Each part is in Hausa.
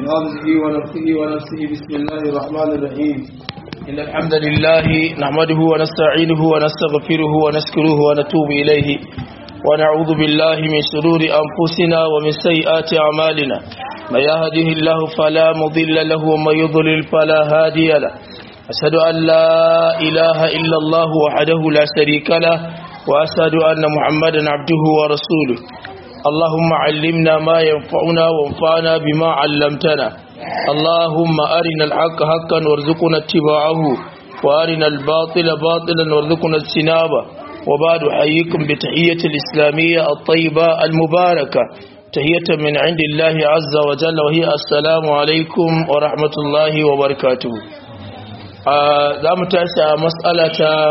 همزه ونفسه ونفسه بسم الله الرحمن الرحيم إن الحمد لله نحمده ونستعينه ونستغفره ونسكره ونتوب إليه ونعوذ بالله من شرور أنفسنا ومن سيئات أعمالنا من يهده الله فلا مضل له ومن يضلل فلا هادي له أشهد أن لا إله إلا الله وحده لا شريك له وأشهد أن محمدا عبده ورسوله اللهم علمنا ما ينفعنا وانفعنا بما علمتنا اللهم أرنا الحق حقا وارزقنا اتباعه وأرنا الباطل باطلا وارزقنا اجتنابه وبعد أحييكم بتحية الإسلامية الطيبة المباركة تحية من عند الله عز وجل وهي السلام عليكم ورحمة الله وبركاته za mu tashi a matsala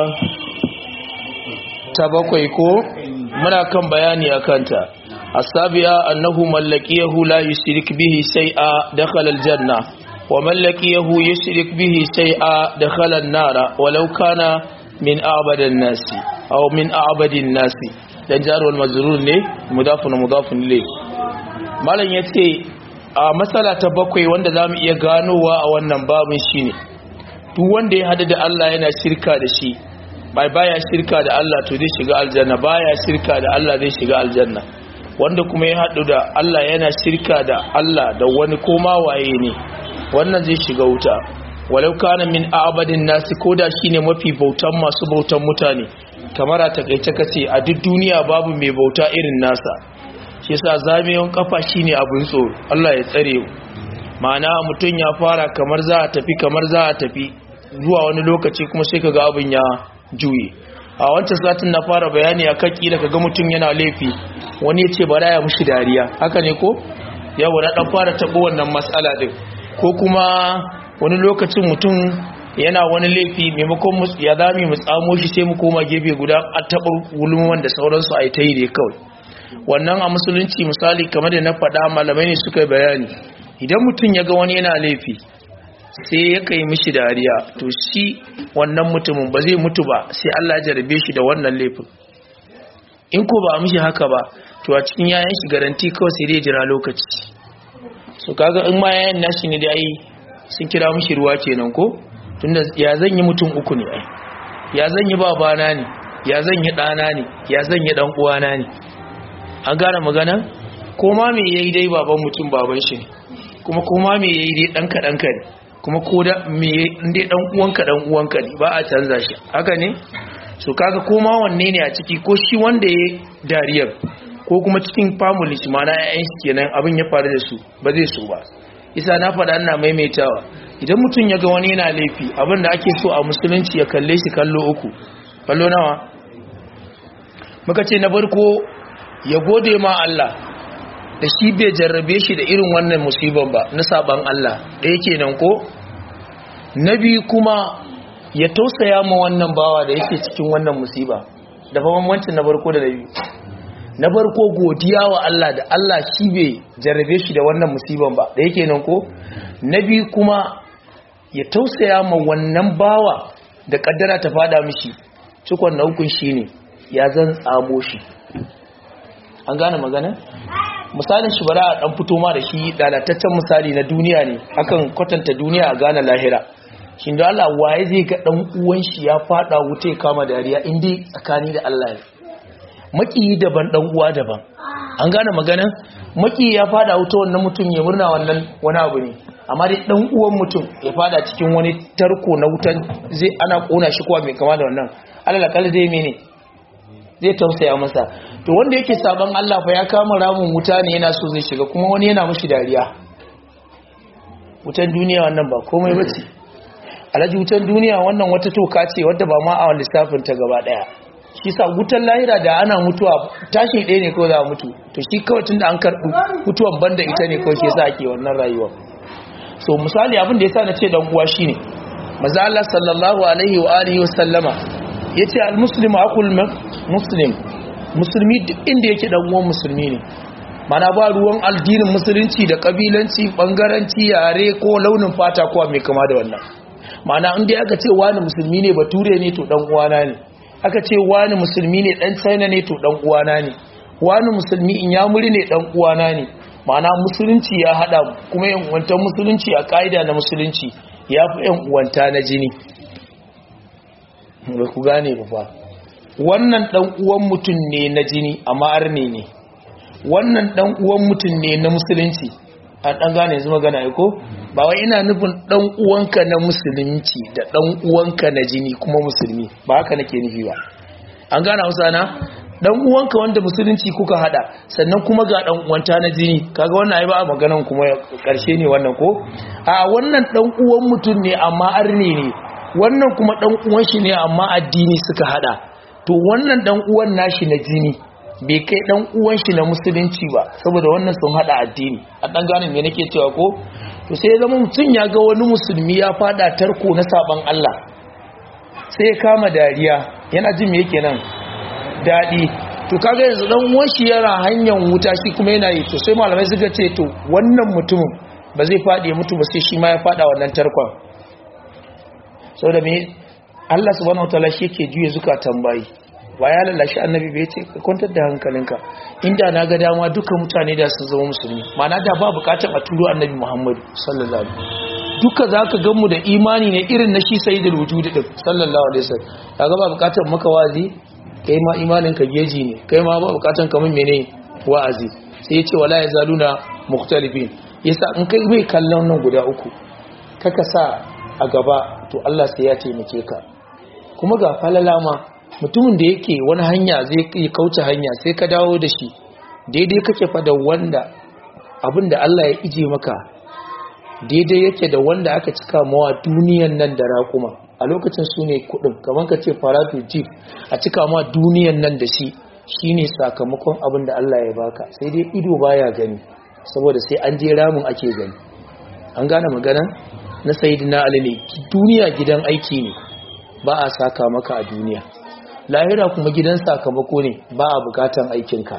ta bakwai ko muna kan bayani a kanta asabiya annahu mallakiyahu la yushrik bihi shay'a dakhala aljanna wa mallakiyahu yushrik bihi shay'a dakhala an-nara walau kana min a'badan nasi aw min a'badin nasi dan jarul mazrur ne mudafun mudafun ilayh malam yace a matsala ta bakwai wanda zamu iya ganowa a wannan babin shine duk wanda ya hada da Allah yana shirka da shi bai baya shirka da Allah to zai shiga aljanna baya shirka da Allah zai shiga aljanna wanda kuma ya hadu da Allah yana shirka da Allah da wani koma waye ne wannan zai shiga wuta walau kana min abadin nasi koda shine mafi bautan masu bautan mutane kamar a takeice kace a duk duniya babu mai bauta irin nasa shi yasa zamiyon kafa shine abun tsoro Allah ya tsare mu ma'ana mutum ya fara kamar za a tafi kamar za a tafi zuwa wani lokaci kuma sai kaga abin ya juye a wancan satin na fara bayani akan kila kaga mutum yana laifi wani ya ce bara ya mushi dariya haka ne ko yawa na dan fara tabo wannan matsala din ko kuma wani lokacin mutum yana wani laifi maimakon ya zami mu tsamo shi sai mu koma gefe guda a taɓa gulman da sauransu a yi ta yi ne kawai wannan a musulunci misali kamar da na faɗa malamai ne suka bayani idan mutum ya ga wani yana laifi sai ya kai mishi dariya to shi wannan mutumin ba zai mutu ba sai Allah jarabe shi da wannan laifin in ko ba mishi haka ba to a cikin yayan shi garanti kawai sai dai jira lokaci so kaga in ma yayan nashi ne da ai sun kira mishi ruwa kenan ko tunda ya zan yi mutum uku ne ai ya zan yi babana ne ya zan yi ɗana ne ya zan yi ɗan uwana ne an gane magana ko ma me yayi dai baban mutum baban shi ne kuma kuma me yayi dai dan kadan ka ne kuma ko da me dai dan uwanka dan uwanka ne ba a canza shi haka ne so kaga koma wanne ne a ciki ko shi wanda ya dariyar ko kuma cikin family shi mana ƴaƴan shi kenan abin ya faru da su ba zai so ba isa na faɗa ina maimaitawa idan mutum ya ga wani yana laifi abin da ake so a musulunci ya kalle shi kallo uku kallo nawa muka ce na farko ya gode ma Allah da shi bai jarrabe shi da irin wannan musibar ba na saban Allah da yake nan ko na biyu kuma ya tausaya ma wannan bawa da yake cikin wannan musiba da bambancin na farko da na biyu na farko godiya wa Allah da Allah shi bai jarrabe shi da wannan musibar ba da yake nan ko na biyu kuma ya tausaya ma wannan bawa da kaddara ta fada mishi cikon na hukun shine ya zan tsamo shi an gane magana misalin shi bara a dan fito ma da shi lalataccen misali na duniya ne akan kwatanta duniya a gane lahira shi da Allah waye zai ga dan uwan shi ya fada wuta ya kama dariya inda tsakani da Allah ne maki daban dan uwa daban an gane magana maki ya fada wuta wannan mutum ya murna wannan wani abu ne amma dai dan uwan mutum ya fada cikin wani tarko na wutan zai ana kona shi kuwa mai kama da wannan Allah kala zai mene zai tausaya masa to wanda yake saban Allah fa ya kama ramin wuta ne yana so zai shiga kuma wani yana mashi dariya wutan duniya wannan ba komai bace alaji wutan duniya wannan wata toka ce wadda ba ma a lissafin ta gaba daya shi sa wutan lahira da ana mutuwa tashi ɗaya ne kawai za a mutu to shi kawai tun da an karɓi mutuwan banda ita ne kawai shi yasa ake wannan rayuwa so misali abin da yasa na ce dan uwa shine maza Allah sallallahu alaihi wa alihi wa sallama yace al muslimu aqul muslim musulmi duk inda yake dan uwan musulmi ne mana ba ruwan addinin musulunci da kabilanci bangaranci yare ko launin fata ko mai kama da wannan mana in dai aka ce wani musulmi ne bature ne to dan uwana ne aka ce wani musulmi ne dan china ne to dan uwana ne wani musulmi in yamuri ne dan uwana ne ma'ana musulunci ya hada kuma yan uwantan musulunci a ka'ida na musulunci ya fi yan uwanta na jini ba ku gane ba fa wannan dan uwan mutum ne na jini amma arne ne wannan dan uwan mutum ne na musulunci a dan gane yanzu magana ai ko ba wai ina nufin dan uwanka na musulunci da dan uwanka na jini kuma musulmi ba haka nake nufi ba an gane Hausa na dan uwanka wanda musulunci kuka hada sannan kuma ga dan uwanta na jini kaga wannan ai ba maganan kuma karshe ne wannan ko a wannan dan uwan mutum ne amma arne ne wannan kuma dan uwan shi ne amma addini suka hada to wannan dan uwan nashi na jini bai kai dan uwan shi na musulunci ba saboda wannan sun hada addini a dan gane me nake cewa ko to sai ya zama mutum ya ga wani musulmi ya fada tarko na saban Allah sai ya kama dariya yana jin me yake nan dadi to kaga yanzu dan uwan shi yana hanyar wuta shi kuma yana yi to sai malamai suka ce to wannan mutumin ba zai fadi ya mutu ba sai shi ma ya fada wannan tarkon saboda me Allah subhanahu wataala shi yake juye zukatan bayi ba ya lalashi annabi bai ce ka kwantar da hankalinka inda na ga dama duka mutane da sun zama musulmi mana da ba bukatar a turo annabi muhammadu sallallahu alaihi duka za ka ganmu da imani ne irin na shi sai da wujudi din sallallahu alaihi wasallam kaga ba bukatar maka wazi kai ma imanin ka geji ne kai ma ba bukatar kamar mene wa'azi sai ya ce wala yazaluna mukhtalifin yasa in kai mai kallon nan guda uku kaka sa a gaba to Allah sai ya taimake ka kuma ga falala ma mutumin da yake wani hanya zai yi kauce hanya sai ka dawo da shi daidai kake fa da wanda abin da Allah ya ije maka daidai yake da wanda aka cika mawa duniyan nan da raƙuma a lokacin su ne kudin kamar ka ce faratu jeep a cika mawa duniyan nan da shi shine sakamakon abin da Allah ya baka sai dai ido baya gani saboda sai an je ramin ake gani an gane magana na sayidina ali ne duniya gidan aiki ne ba a saka maka a duniya lahira kuma gidan sakamako ne ba a bukatan aikinka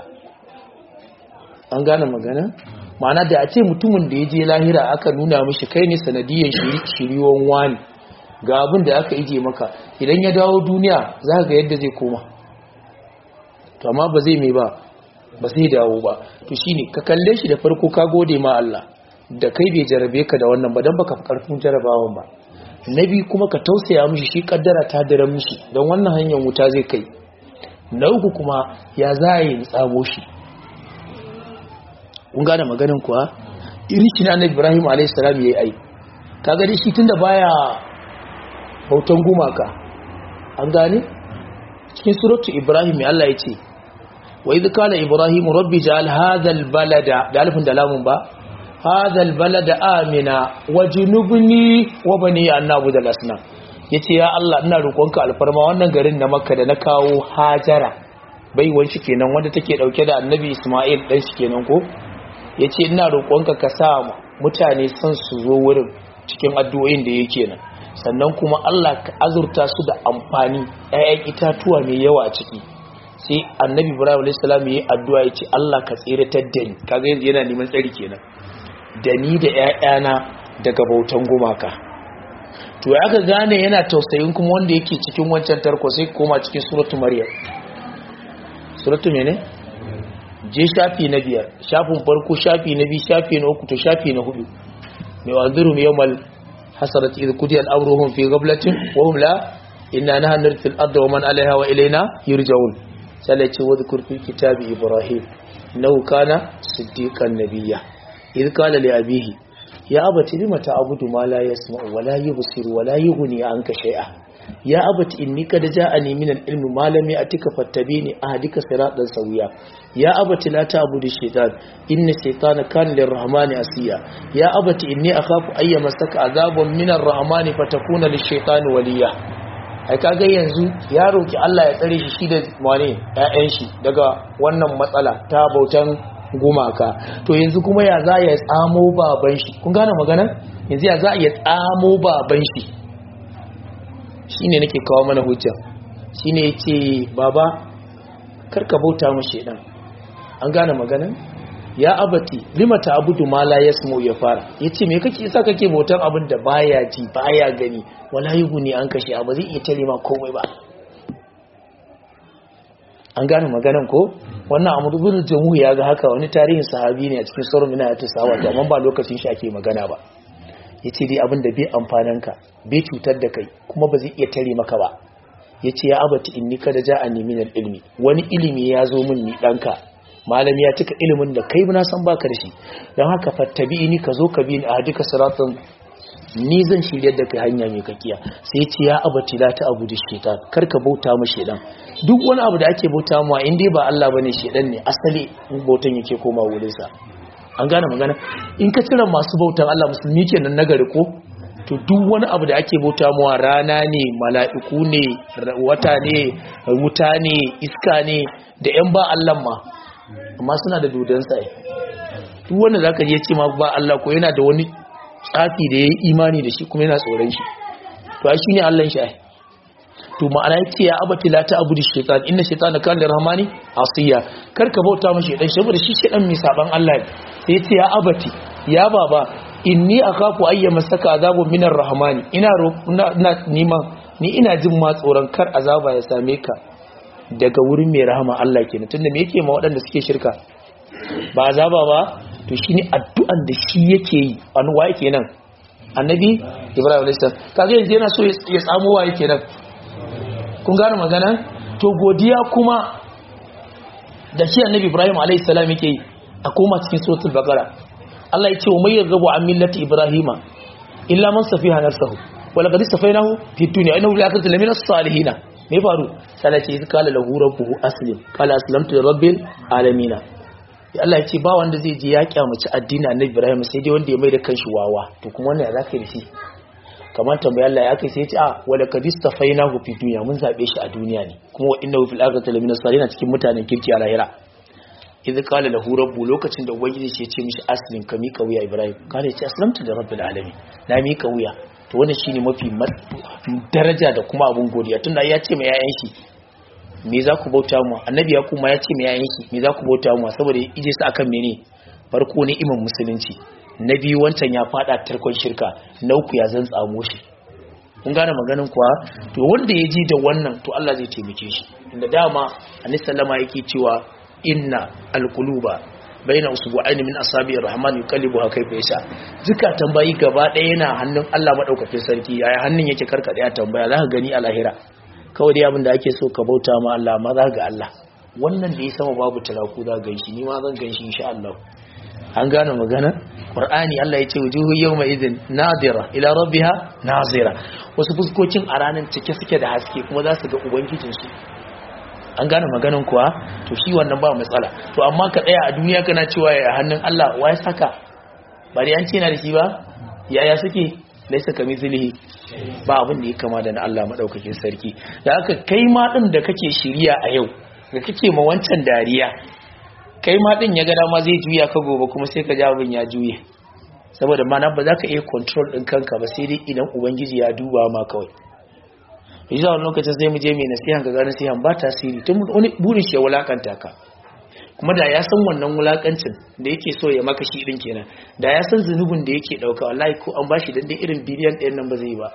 an gane magana ma'ana da a ce mutumin da ya je lahira aka nuna mishi kai ne sanadiyyar shiriwon wani ga abin da aka ije maka idan ya dawo duniya za ga yadda zai koma to amma ba zai mai ba ba zai dawo ba to shine ka kalle shi da farko ka gode ma Allah da kai bai jarabe ka da wannan ba dan baka karfin jarabawan ba nabi kuma ka tausaya mishi shi kaddara ta daren mishi don wannan hanyar wuta zai kai na uku kuma ya za yi tsamo shi kun gane maganin kuwa iri shi na ibrahim a.s. ya yi ai ka gani shi tun da baya bautan gumaka an gane cikin suratu ibrahim ya Allah ya ce wa idh qala ibrahim rabbi ja'al hadha balada da alifin da lamun ba هذا البلد آمنا وجنبني وبني أن نعبد الأصنام yace ya Allah ina roƙonka alfarma wannan garin na Makka da na kawo Hajara bai wanci kenan wanda take dauke da Annabi Isma'il dan shi kenan ko yace ina roƙonka ka sa mutane san su zo wurin cikin addu'o'in da yake nan sannan kuma Allah ka azurta su da amfani ƴaƴan itatuwa mai yawa a ciki sai Annabi Ibrahim alayhis salam yayi addu'a yace Allah ka tsiratar da ni kaga yanzu yana neman tsari kenan da ni da ‘ya'yana daga bautan gumaka to ya aka gane yana tausayin kuma wanda yake cikin wancan tarko sai koma cikin suratu maryam suratu mene je shafi na biyar shafin farko shafi na biyu shafi na uku to shafi na hudu mai wanziru mai yawmal hasarat idh qudiya al-amruhum fi ghaflatin wa hum la inna nahnu narithul arda wa man alaiha wa ilayna yurja'un sai ce wa dhkur fi kitabi ibrahim innahu kana siddiqan nabiyya idh qala li abihi ya abati lima ta'budu ma la yasma'u wa la yubsiru wa la yughni anka shay'a ya abati inni qad ja'ani min al-ilmi ma lam ya'tika fattabini ahdika siratan sawiya ya abati la ta'budu shaytan inna shaytana kana lir-rahmani asiya ya abati inni akhafu ay yamassaka adhabun min ar-rahmani fatakuna lish-shaytani waliya ai kaga yanzu ya roki Allah ya tsare shi shi da wane ƴaƴan shi daga wannan matsala ta bautan gumaka to yanzu kuma ya za ya tsamo baban shi kun gane magana yanzu ya za ya tsamo baban shi shine nake kawo mana hujja shine yace baba karka bauta mu shedan an gane magana ya abati lima ta'budu ma la yasmu ya fara yace me kake yasa kake bautan abin da baya ji baya gani wala yughni an kashe ba zai iya tare ma komai ba an gane maganan ko wannan amru bin jamu ya ga haka wani tarihin sahabi ne a cikin sauran mina ta sawa to amma ba lokacin shi ake magana ba yace dai abin da bai amfanan ka bai cutar da kai kuma ba zai iya tare maka ba yace ya abati inni kada ja'ani min ilmi wani ilimi ya zo min ni danka malami ya cika ilimin da kai na san baka da shi don haka fattabi ni ka zo ka bi ni a duka siratun ni zan shirya da kai hanya mai kakiya sai ce ya abati la ta abu da shaitan kar ka bauta ma shaitan duk wani abu da ake bauta ma in dai ba Allah bane shaitan ne asali in bautan yake koma wurin sa an gane magana in ka cire masu bautan Allah musulmi kenan nagari ko to duk wani abu da ake bauta mawa rana ne mala'iku ne wata ne wuta ne iska ne da yan ba Allah ma amma suna da dodon sa duk wanda zaka je ce ma ba Allah ko yana da wani tsafi da ya yi imani da shi kuma yana tsoron shi to shi ne allon shi to ma'ana yace ya abati la ta abudu shaytan inna shaytana kana lirahmani asiya kar ka bauta mashi shaytan saboda shi shaytan mai saban Allah sai yace ya abati ya baba inni akhafu ayya masaka azabu minar rahmani ina ina niman ni ina jin ma tsoron kar azaba ya same ka daga wurin mai rahama Allah kenan tunda me yake ma waɗanda suke shirka ba azaba ba to shi ne addu'an da shi yake yi wani wa yake nan annabi ibrahim alistam kaga yanzu yana so ya samu wa yake nan kun gane magana to godiya kuma da shi annabi ibrahim alaihissalam yake yi a koma cikin suratul baqara Allah ya ce wa mayyar gabu an millati ibrahima illa man safiha nafsahu wala qad safainahu fi dunya innahu la yakatu lamina salihin me faru sai ce qala lahu rabbuhu aslim qala aslamtu lirabbil alamin Allah ya ce ba wanda zai je ya kyamaci addini annabi Ibrahim sai dai wanda ya mai da kanshi wawa to kuma wannan ya zaka yi shi kamar tambaya Allah ya kai sai ya ce a wala kadistafainahu fi dunya mun zabe shi a duniya ne kuma wa innahu fil akhirati lamina salihin cikin mutanen kirki a lahira idza qala lahu rabbu lokacin da ubangiji ya ce mishi aslim ka mika wuya Ibrahim kana ya ce aslamtu da rabbil alamin na mika wuya to wannan shine mafi daraja da kuma abun godiya tunda ya ce mai yayan shi me za ku bauta mu annabi ya kuma ya ce me yayin shi me za ku bauta mu saboda ije su akan mene farko ne iman musulunci na biyu wancan ya fada tarkon shirka na uku ya zan tsamo shi kun gane maganin kuwa to wanda ya ji da wannan to Allah zai taimake shi inda dama annabi sallama yake cewa inna alquluba baina usbu'aini min asabi'ir rahman yuqallibuha kayfa yasha zukatan bayi gaba ɗaya yana hannun Allah madaukakin sarki yaya hannun yake karkade a tambaya za ka gani a lahira kawai dai abin da ake so ka bauta ma Allah ma za ga Allah wannan da ya sama babu talaku za gan shi ni ma zan gan shi insha Allah an gane magana Qur'ani Allah ya ce wujuhu yawma idhin nadira ila rabbiha nazira wasu fuskokin a ranar cike suke da haske kuma za su ga ubangijin su an gane maganan kuwa to shi wannan ba matsala to amma ka tsaya a duniya kana cewa ya hannun Allah wa ya saka ba dai an ce na da shi ba yaya suke laisa kamithlihi ba abin da ya kama da na Allah madaukakin sarki da aka kai ma din da kake shiriya a yau da kake ma wancan dariya kai ma din ya ga dama zai juya ka gobe kuma sai ka ji abin ya juye saboda mana ba za ka iya control din kanka ba sai dai idan ubangiji ya duba ma kawai yanzu wani lokacin sai mu je mai nasihan ka ga nasihan ba tasiri tun wani burin shi ya wulakanta ka kuma da ya san wannan wulakancin da yake so ya maka shi din kenan da ya san zunubin da yake dauka wallahi ko an bashi dan dai irin biliyan ɗayan nan ba zai yi ba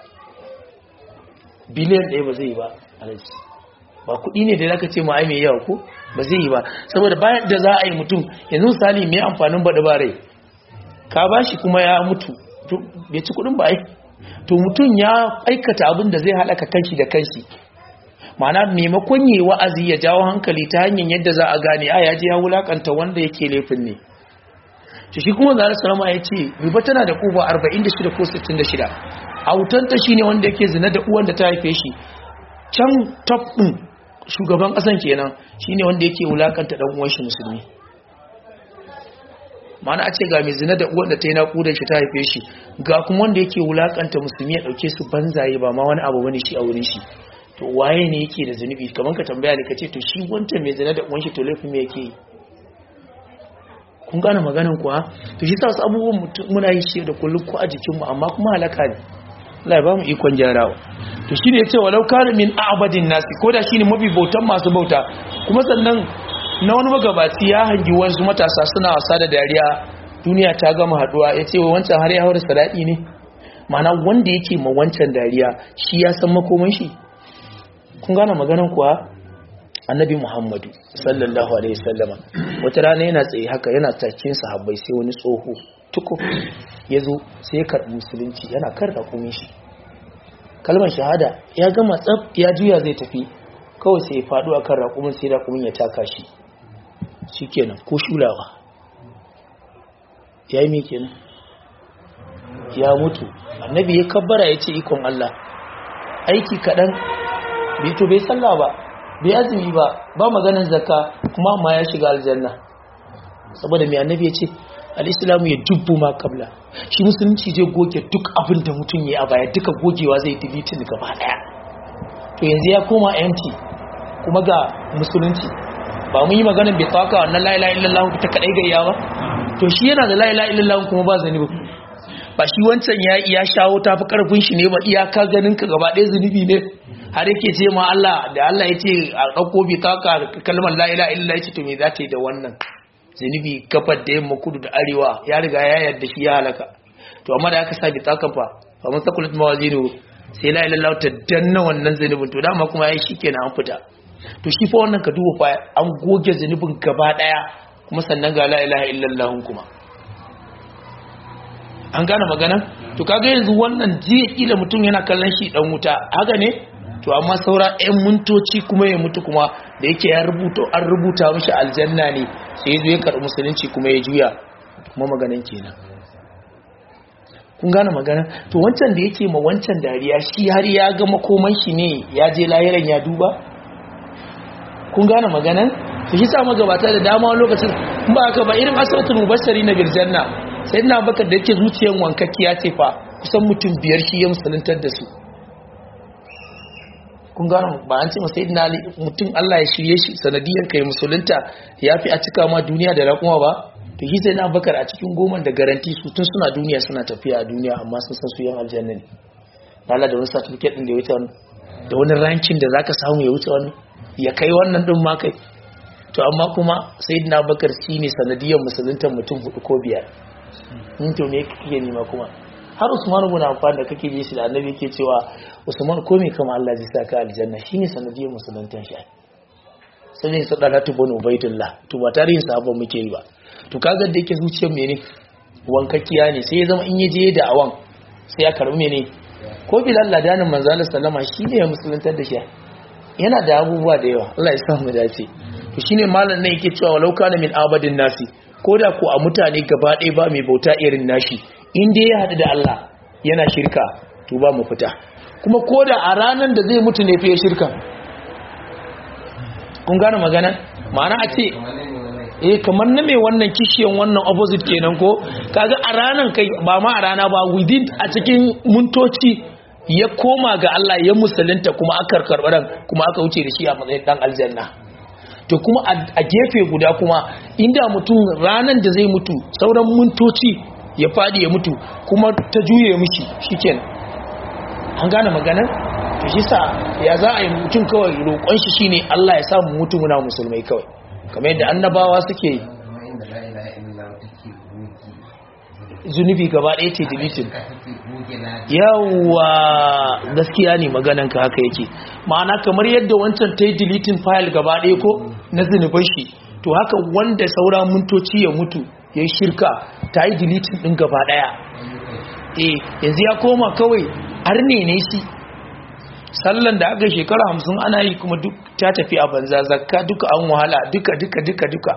biliyan ɗaya ba zai yi ba alaji ba kuɗi ne da zaka ce ma ai mai yawa ko ba zai yi ba saboda bayan da za a yi mutum yanzu misali mai amfanin baɗi ba rai ka bashi kuma ya mutu bai ci kuɗin ba ai to mutum ya aikata abin da zai halaka kanshi da kanshi ma'ana maimakon yi wa'azi ya jawo hankali ta hanyar yadda za a gane a yaji ya wulakanta wanda yake laifin ne to shi kuma zara salama ya ce riba tana da kuba 46 ko 66 autanta shi ne wanda yake zina da uwan da ta haife shi can top ɗin shugaban ƙasan kenan shi ne wanda yake wulakanta ɗan uwan shi musulmi ma'ana a ce ga mai zina da uwan da ta yi naƙudan shi ta haife shi ga kuma wanda yake wulakanta musulmi ya ɗauke su banzaye ba ma wani abu bane shi a wurin shi to waye ne yake da zunubi kamar ka tambaya ne ka ce to shi wancan mai zina da uwan shi to laifin me yake yi kun gane maganin kuwa to shi sa wasu abubuwan muna yi shi da kullum ko a jikinmu amma kuma halaka ne Allah ya ba mu ikon jarawa to shine yace walau kana min a'badin nasi ko da shine mafi bautan masu bauta kuma sannan na wani magabaci ya hangi wasu matasa suna wasa da dariya duniya ta gama haduwa yace wa wancan har ya haura sadaki ne ma'ana wanda yake ma wancan dariya shi ya san makoman shi kun gane maganan kuwa annabi muhammadu sallallahu alaihi wasallama wata rana yana tsaye haka yana takin sahabbai sai wani tsoho tuku ya zo sai ya karɓi musulunci yana kan raƙumin shi kalmar shahada ya gama tsab ya juya zai tafi kawai sai ya faɗo akan raƙumin sai raƙumin ya taka shi shikenan ko shulawa ya yi mai kenan ya mutu annabi ya kabbara ya ce ikon Allah aiki kaɗan bai to bai sallah ba bai azumi ba ba maganin zakka kuma ma ya shiga aljanna saboda mai annabi ya ce al'islamu ya dubbu ma kabla shi musulunci zai goge duk abin da mutum ya a baya duka gogewa zai dilitin gaba daya to yanzu ya koma empty kuma ga musulunci ba mun yi maganin bai tsaka wannan la ilaha illallah ta kadai gayya ba to shi yana da la ilaha illallah kuma ba zanibi ba shi wancan ya ya shawo tafi karfin shi ne ba iyaka ganin ka gaba ɗaya zunubi ne har yake ce ma Allah da Allah ya ce a ɗauko bi kaka kalmar la ilaha illallah ya ce to me za ta yi da wannan zunubi kafar da yamma kudu da arewa ya riga ya yarda shi ya halaka to amma da aka sa bi tsakan fa fa mun sakulat mawazinu sai la ilaha illallah ta danna wannan zunubin to dama kuma yayi shikenan an fita to shi fa wannan ka duba fa an goge zunubin gaba daya kuma sannan ga la ilaha illallah kuma an gane magana to kaga yanzu wannan jiya kila mutum yana kallon shi dan wuta haka ne to amma saura 'yan mintoci kuma ya mutu kuma da yake ya rubuta an rubuta mishi aljanna ne sai zo ya karɓi musulunci kuma ya juya kuma maganan kenan kun gane magana to wancan da yake ma wancan dariya shi har ya ga makoman shi ne ya je lahiran ya duba kun gane maganan to shi sa magabata da dama lokacin in ba haka ba irin asibitin mubashari na birjanna sai ina baka da yake zuciyan wankakkiya ce fa kusan mutum biyar shi ya musuluntar da su kun gano ba an ce masai na mutum Allah ya shirye shi sanadiyar kai musulunta ya fi a cika ma duniya da raƙuma ba to shi sai na bakar a cikin goman da garanti su tun suna duniya suna tafiya a duniya amma sun san su yan aljanna ne Allah da wani certificate din da ya wuce wani da wani rankin da zaka samu ya wuce wani ya kai wannan din ma kai to amma kuma sayyidina bakar shi ne sanadiyar musuluntar mutum hudu ko biyar in to me kake nema kuma har Usman ibn Affan da kake ji shi da Annabi yake cewa Usman ko me kama Allah zai saka aljanna shine sanadiyar musuluntan shi sai ne sadaka tu banu baitullah to ba tarihin sahabban muke yi ba to kaga da yake zuciyar mene wankakkiya ne sai ya zama in yaje da awan sai ya karbi mene ko bilal ladanin manzo Allah sallama shine ya musuluntar da shi yana da abubuwa da yawa Allah ya sa mu dace to shine malam ne yake cewa walau kana min abadin nasi koda ko a mutane gaba ɗaya ba mai bauta irin nashi in dai ya haɗu da Allah yana shirka to ba mu fita kuma koda a ranar da zai mutu ne fiye shirka kun gane magana ma'ana a ce eh kamar na mai wannan kishiyan wannan opposite kenan ko kaga a ranar kai ba ma a rana ba within a cikin muntoci ya koma ga Allah ya musulunta kuma aka karɓar kuma aka wuce da shi a matsayin dan aljanna to kuma a gefe guda kuma inda mutum ranar da zai mutu sauran muntoci ya fadi ya mutu kuma ta juye mishi shikenan an gane maganar to shi sa ya za a yi mutum kawai roƙon shi shine Allah ya samu mutu muna musulmai kawai kamar yadda annabawa suke yi zunubi gaba ɗaya ce dilitin yawa gaskiya ne magananka haka yake ma'ana kamar yadda wancan ta yi dilitin fayil gaba ɗaya ko na zunuban shi to haka wanda saura mintoci ya mutu ya shirka ta yi dilitin ɗin gaba ɗaya eh yanzu ya koma kawai arne ne shi sallan da aka shekara hamsin ana yi kuma duk ta tafi a banza zakka duka an wahala duka duka duka duka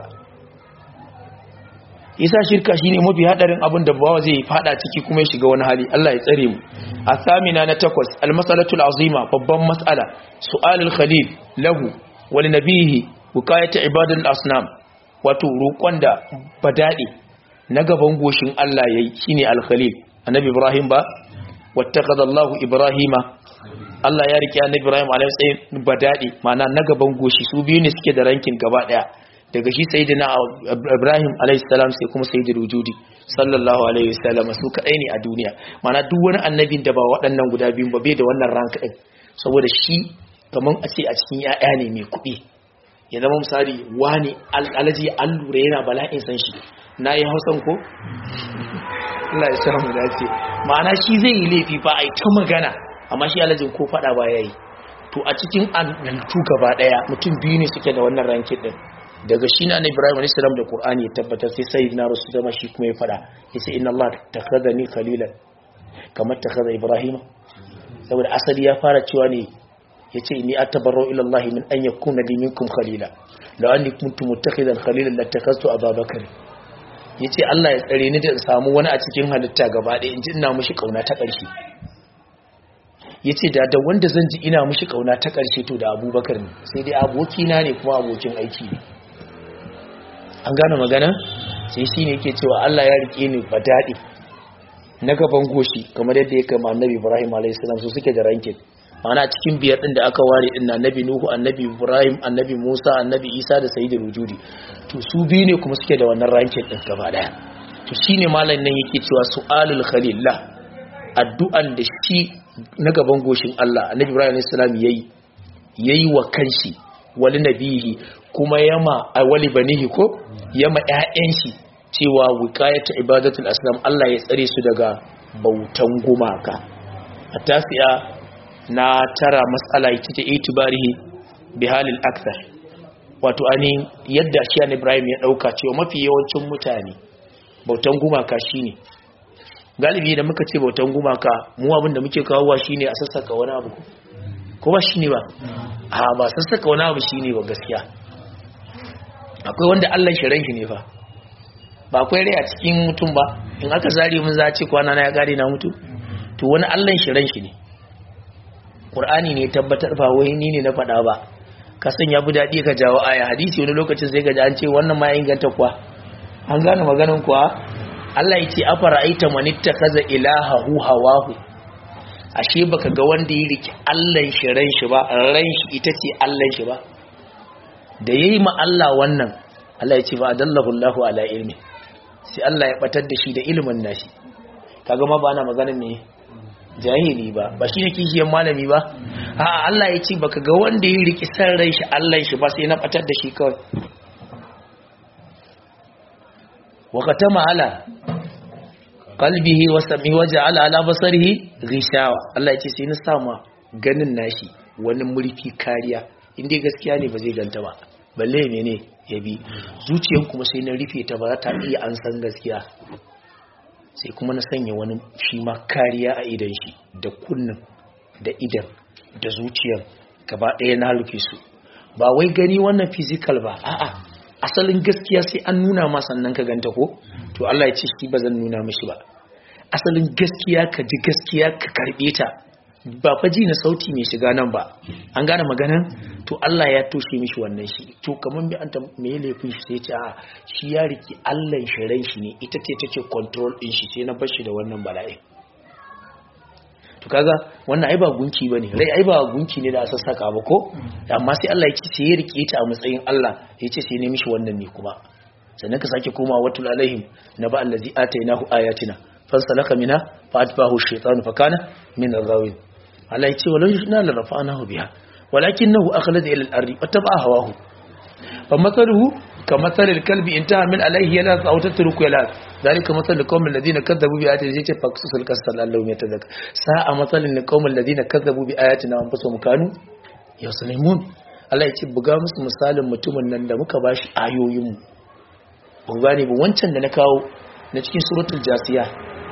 yasa shirka shine mafi hadarin abin da bawa zai fada ciki kuma ya shiga wani hali Allah ya tsare mu asamina na takwas almasalatul azima babban mas'ala su'alul khalil lahu wa li nabihi wukayat ibadul asnam wato roƙon da badade na gaban goshin Allah yayi shine al-khalil annabi ibrahim ba wattaqadallahu ibrahima Allah ya rike annabi ibrahim alayhi salam badade ma'ana na gaban goshi su biyu ne suke da rankin gaba daya daga shi sayyidina Ibrahim alayhi salam sai kuma sayyidul wujudi sallallahu alaihi wasallam su kadai ne a duniya mana duk wani annabin da ba waɗannan guda biyun ba bai da wannan rank din saboda shi kaman a ce a cikin yaya ne mai kuɗi ya zama misali wani alaji an lura yana bala'in san shi nayi hausan ko Allah ya samu dace ma'ana shi zai yi laifi fa ai ta magana amma shi alajin ko fada ba yayi to a cikin annaltu gaba daya mutum biyu ne suke da wannan rankin din daga shi na Ibrahim alayhi salam da Qur'ani ya tabbatar sai sayyidina Rasul zama shi kuma ya fada yace inna Allah takhadhani khalilan kamar takhadha Ibrahim saboda asali ya fara cewa ne yace inni atabarru ila Allah min an yakuna li minkum khalila law anni kuntu muttakhidan khalilan lattakhadtu Abubakar yace Allah ya tsare ni da in samu wani a cikin halitta gaba ɗaya in ji ina mushi kauna ta ƙarshe yace da da wanda zan ji ina mushi kauna ta ƙarshe to da Abubakar ne sai dai abokina ne kuma abokin aiki ne an gane magana sai shi ne yake cewa Allah ya rike ni ba daɗi na gaban goshi kamar yadda ya kama annabi Ibrahim a.s. su suke da rankin mana cikin biyar ɗin da aka ware ɗin na annabi Nuhu annabi Ibrahim annabi Musa annabi Isa da Sayyidul Wujudi to su biyu ne kuma suke da wannan rankin ɗin gaba ɗaya to shine malam nan yake cewa su'alul khalillah addu'an da shi na gaban goshin Allah annabi Ibrahim a.s. yayi yayi wa kanshi wali nabihi kuma yama a wali banihi ko yama ƴaƴan shi cewa wiqayatu ibadatul asnam Allah ya tsare su daga bautan gumaka a tafiya na tara mas'ala ita ce itibarihi bi halil akthar wato ani yadda shi Ibrahim ya dauka cewa mafi yawancin mutane bautan gumaka shine galibi da muka ce bautan gumaka mu abin da muke kawowa shine a sassaka wani abu ko ba shine ba a ba sassaka wani abu shine ba gaskiya akwai wanda Allah shirin shi ne fa ba akwai rai a cikin mutum ba in aka zari mun za ce kwana na ya gare na mutu to wani Allah shirin shi ne Qur'ani ne tabbatar ba wai ni ne na faɗa ba ka san ya bi daɗi ka jawo aya hadisi wani lokacin sai ka ji an ce wannan ma ya inganta kuwa an gane maganin kuwa Allah ya ce afara aita manitta kaza ilahahu hawahu ashe baka ga wanda ya riki Allah shirin shi ba ran shi ita ce Allah shi ba da yayi ma Allah wannan Allah ya ce ba adallahu Allahu ala ilmi sai Allah ya batar da shi da ilimin nashi kaga ma ba ana maganar ne jahili ba ba shi ne kishiyar malami ba a Allah ya ce baka ga wanda ya riki san rai shi Allah shi ba sai na batar da shi kawai wa katama ala qalbihi wa samihi wa ja'ala ala basarihi ghishawa Allah ya ce sai na sama ganin nashi wani murfi kariya inda gaskiya ne ba zai ganta ba balle mene ya bi zuciyan kuma sai na rufe ta ba za ta iya an san gaskiya sai kuma na sanya wani shi ma kariya a idan shi da kunnin da idan da zuciyar gaba ɗaya na rufe su ba wai gani wannan physical ba a'a asalin gaskiya sai an nuna ma sannan ka ganta ko to Allah ya ce shi ba zan nuna mishi ba asalin gaskiya ka ji gaskiya ka karbe ta ba fa ji na sauti mai shiga nan ba an gane maganan to Allah ya toshe mishi wannan shi to kaman bi anta me laifin shi sai ce a shi ya riki Allah shi ran shi ne ita ce take control din shi sai na bar shi da wannan bala'i to kaga wannan ai ba gunki bane rai ai ba gunki ne da a sassaka ba ko amma sai Allah ya ce sai ya rike ta a matsayin Allah ya ce sai ne mishi wannan ne kuma sannan ka sake koma watul alaihim na ba allazi atainahu ayatina fansalaka mina fa atbahu shaytanu fa kana min al-ghawin Allah ya ce walau yashna la rafa'nahu biha walakinahu akhlada ila al-ardi wattaba'a hawahu fa mathaluhu كمثل الكلب انتهى من عليه يلاث أو تترك يلاث ذلك مثل القوم الذين كذبوا بآياتنا يجي فقصص القصة لعلهم يتذكر ساء مثل القوم الذين كذبوا بآياتنا وانفسهم كانوا يظلمون Allah ya ce buga musu misalin mutumin nan da muka bashi ayoyinmu ban gane ba wancan da na kawo na cikin suratul jasiya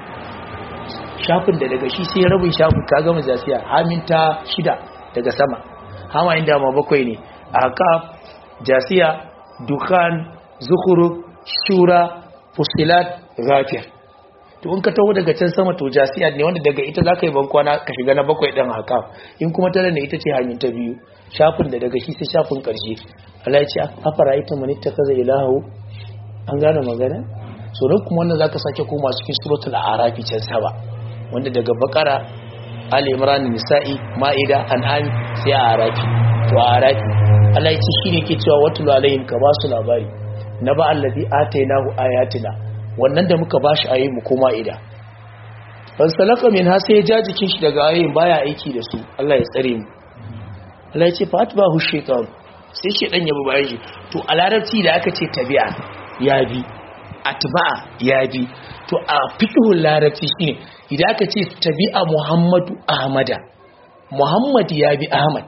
shafin da daga shi sai rabin shafin ka gama jasiya haminta shida daga sama hama inda ma bakwai ne aka jasiya dukhan zukhruf shura fusilat ghafir to in ka taho daga can sama to jasiya ne wanda daga ita zaka yi bankwana ka shiga na bakwai din haka in kuma tare ne ita ce hanyar ta biyu shafin da daga shi sai shafin karshe Allah ya ce afara ita man ittakaza ilahu an gane magana so dan kuma wannan zaka sake koma cikin suratul arafi can saba wanda daga bakara ali imran nisa'i maida an'am sai arafi to arafi Allah ya ce shine ke cewa watul alaihim ka basu labari na ba allazi atainahu ayatina wannan da muka bashi ayi mu koma ida fan salaka min ha sai ya ja jikin shi daga ayoyin baya aiki da su Allah ya tsare mu Allah ya ce fa atbahu shaytan sai shedan ya bi bayan shi to a larabci da aka ce tabi'a ya bi atba'a ya bi to a fiqhul larabci shine idan aka ce tabi'a muhammadu ahmada muhammad ya bi ahmad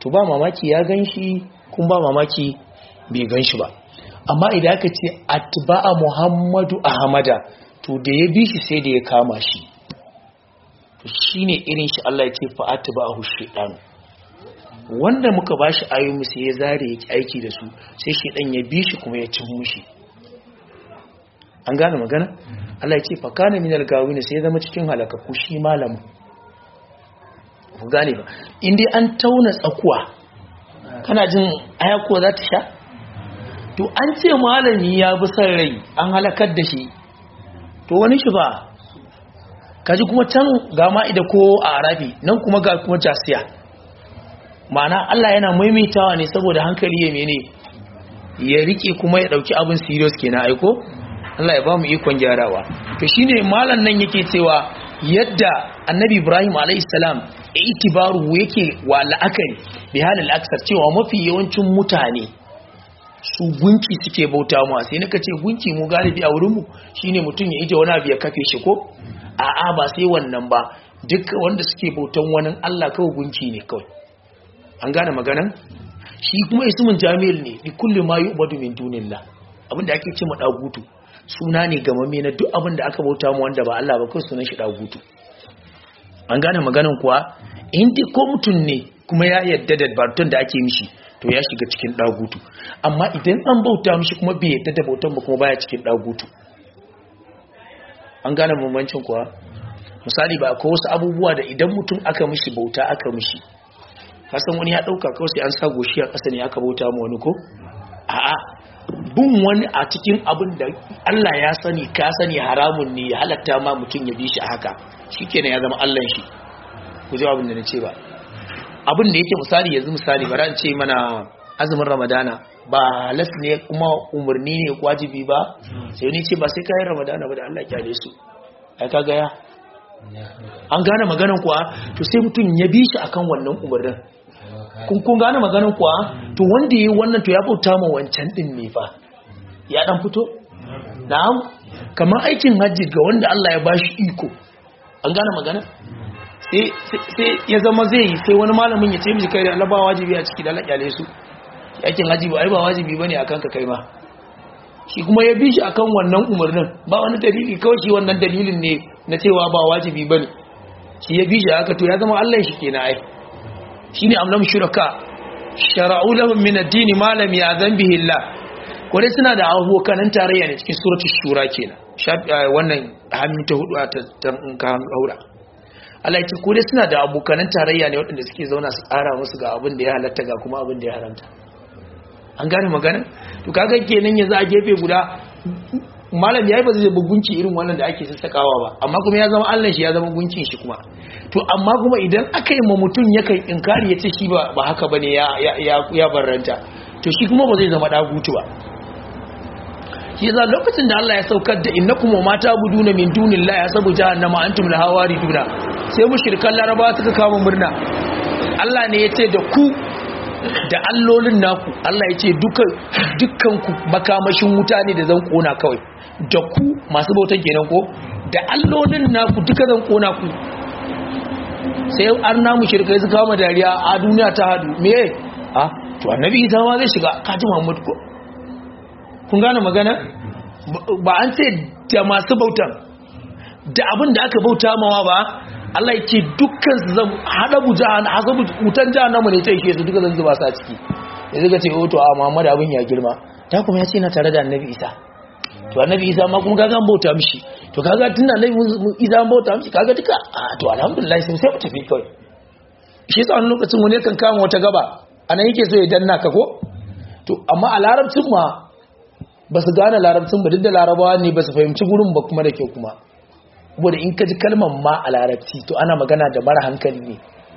to ba mamaki ya gan shi kun ba mamaki bai gan shi ba amma idan aka ce atba'a muhammadu ahmada to da ya bi shi sai da ya kama shi to shine irin shi Allah ya ce fa atba'ahu shaytan wanda muka bashi ayoyi sai ya zare yake aiki da su sai shaytan ya bi shi kuma ya cin mushi an gane magana Allah ya ce fa kana minal gawin sai ya zama cikin halakaku shi malamin ku gane ba in dai an tauna tsakuwa kana jin ayako za ta sha to an ce malami ya bi son rai an halakar da shi to wani shi ba kaji kuma can ga ma'ida ko a arabi nan kuma ga kuma jasiya ma'ana Allah yana maimaitawa ne saboda hankali ya mene ya rike kuma ya dauki abin serious kenan aiko Allah ya ba mu ikon gyarawa to shine malam nan yake cewa yadda annabi Ibrahim alayhi salam itibaru yake wa la'akari bi halil aksar cewa mafi yawancin mutane su gunki suke bauta mu sai naka ce gunki mu galibi a wurin mu shine mutum ya ije wani abu ya kafe shi ko a'a ba sai wannan ba duk wanda suke bautan wani Allah kawai gunki ne kawai an gane maganan shi kuma ismun jamil ne li kulli ma yu'badu min dunillah abinda ake ce ma dagutu suna ne gamame na duk abin da aka bauta mu wanda ba Allah ba kawai sunan shi dagutu an gane maganan kuwa inda ko mutum ne kuma ya yadda da barton da ake mishi to ya shiga cikin dagutu amma idan an bauta mishi kuma bai yadda da bautan ba kuma baya cikin dagutu an gane bambancin kuwa misali ba akwai wasu abubuwa da idan mutum aka mishi bauta aka mishi kasan wani ya dauka kawai sai an sa goshi a ƙasa ne aka bauta mu wani ko a'a bin wani a cikin abin da Allah ya sani ka sani haramun ne ya halatta ma mutum ya bi shi haka shikenan ya zama Allah shi ku ji abin da na ce ba abin da yake misali yanzu misali bara in ce mana azumin ramadana ba halas ne kuma umarni ne wajibi ba sai ni ce ba sai kayan ramadana ba da Allah kyale su ai ka gaya an gane maganan kuwa to sai mutum ya bi shi akan wannan umarnin kun kun gane maganan kuwa to wanda yayi wannan to ya bauta ma wancan din ne fa ya dan fito na'am kamar aikin hajji ga wanda Allah ya bashi iko an gane magana sai ya zama zai yi sai wani malamin ya ce miji kai da Allah ba wajibi a ciki da Allah kyale su yakin haji ba ai ba wajibi bane akan ka kai ma shi kuma ya bi shi akan wannan umarnin ba wani dalili kawai shi wannan dalilin ne na cewa ba wajibi bane shi ya bi shi haka to ya zama Allah shi kenan ai shine amlam shuraka shara'u lahum min ad-din ma lam ya'zan bihi Allah kore suna da abokanan tarayya ne cikin suratul shura kenan wannan hannun ta hudu a ta haura Allah ya ce ko dai suna da abokanan tarayya ne waɗanda suke zauna su tsara musu ga abin da ya halatta ga kuma abin da ya haramta an gane magana to kaga kenan yanzu a gefe guda malam yayi ba zai bugunci irin wannan da ake sassakawa ba amma kuma ya zama Allah shi ya zama gunkin shi kuma to amma kuma idan aka yi ma mutum yakan inkari ya ce shi ba ba haka bane ya ya ya barranta to shi kuma ba zai zama dagutu ba shi yasa lokacin da Allah ya saukar da innakum wa mata buduna min dunillahi yasabu jahannama antum laha wariduna sai mushrikan laraba suka kama murna Allah ne yace da ku da allolin naku Allah yace dukan dukkan ku makamashin wuta ne da zan kona kawai da ku masu bautan kenan ko da allolin naku duka zan kona ku sai an na mushrikai suka kama dariya a duniya ta hadu me a to annabi Isa ma zai shiga kaji Muhammad ko kun gane magana ba an ce da masu bautan da abin da aka bauta mawa ba Allah ya ce dukkan su zan hada buja hasabu wutan jahannama ne ta yake su duka zan zuba sa ciki ya zuga ce o to a Muhammad abin ya girma ta kuma ya ce na tare da Annabi Isa to Annabi Isa ma kuma kaga an bauta mishi to kaga tunda Annabi Isa an bauta mishi kaga duka a to alhamdulillah sai sai mu tafi kawai shi yasa wani lokacin wani kan kama wata gaba anan yake so ya danna ka ko to amma a larabcin ma ba su gane larabcin ba duk da larabawa ne ba su fahimci gurin ba kuma da kyau kuma wadda in ka ji kalmar ma a larabci to ana magana da mara hankali ne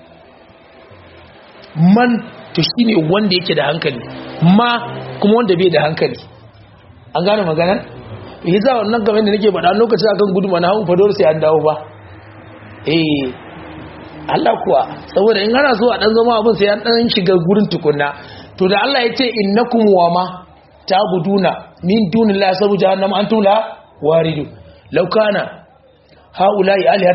man to shi ne wanda yake da hankali ma kuma wanda bai da hankali an gane magana yi za wannan game da nake faɗa lokacin akan gudu mana hau fador sai an dawo ba eh Allah kuwa saboda in ana so a dan zama abin sai an dan shiga gurin tukunna to da Allah ya ce innakum wa ma ta'buduna min dunillahi sabu jahannam antum la waridu law kana haula'i alihatan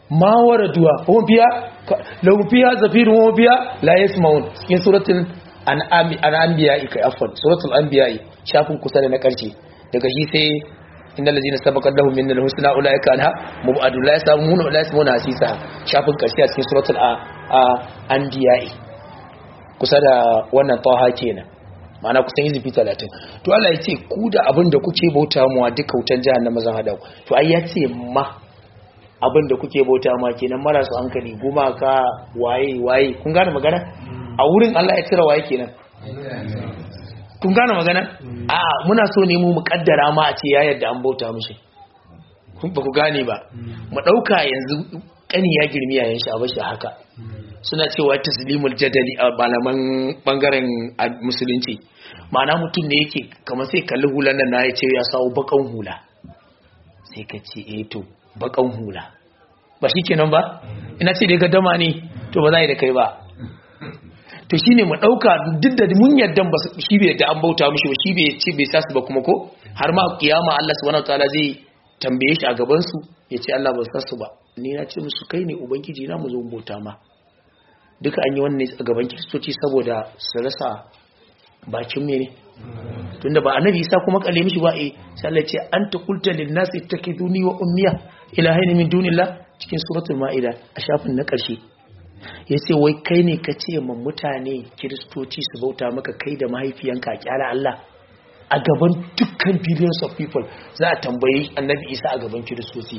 ma waraduwa hum fiha lahum fiha zafirun wa fiha la yasmaun cikin suratul an'am kai afwan suratul anbiya shafin kusa da na karshe daga shi sai innal ladina sabaqat lahum min al-husna ulaika anha mubadu la yasamun la yasmuna hasisa shafin karshe a cikin suratul anbiya kusa da wannan taha kenan ma'ana kusan izifi 30 to Allah ya ce ku da abin da kuke bauta muwa duka wutan jahannama zan hada ku to ai ya ce ma abin da kuke bauta ma kenan marasu hankali gumaka waye waye kun gane magana a wurin Allah ya cire waye kenan kun gane magana a muna so ne mu mukaddara ma a ce ya yadda an bauta mishi kun ba ku gane ba mu dauka yanzu kani ya girmi yayin shi a bashi haka suna cewa taslimul jadali a malaman bangaren musulunci ma'ana mutum ne yake kamar sai kalli hulan nan na ya ce ya sawo bakan hula sai ka ce eh to bakan hula ba shi kenan ba ina ce dai dama ne to ba za yi da kai ba to shine mu dauka duk da mun yadda ba shi bai yadda an bauta mishi ba shi bai ce bai sasu ba kuma ko har ma kiyama Allah subhanahu wataala zai tambaye shi a gaban su ya ce Allah ba sasu ba ni na ce musu kai ne ubangiji na mu zo mu bauta ma duka an yi wannan a gaban kiristoci saboda su rasa bakin mene tunda ba annabi isa kuma kalle mishi ba eh sai Allah ce anta qulta lin nas ittakiduni wa ummiya ilahaini min dunillah cikin suratul maida a shafin na karshe yace wai kai ne ka ce man mutane kiristoci su bauta maka kai da mahaifiyanka a kyala Allah a gaban dukkan billions of people za a tambayi annabi isa a gaban kiristoci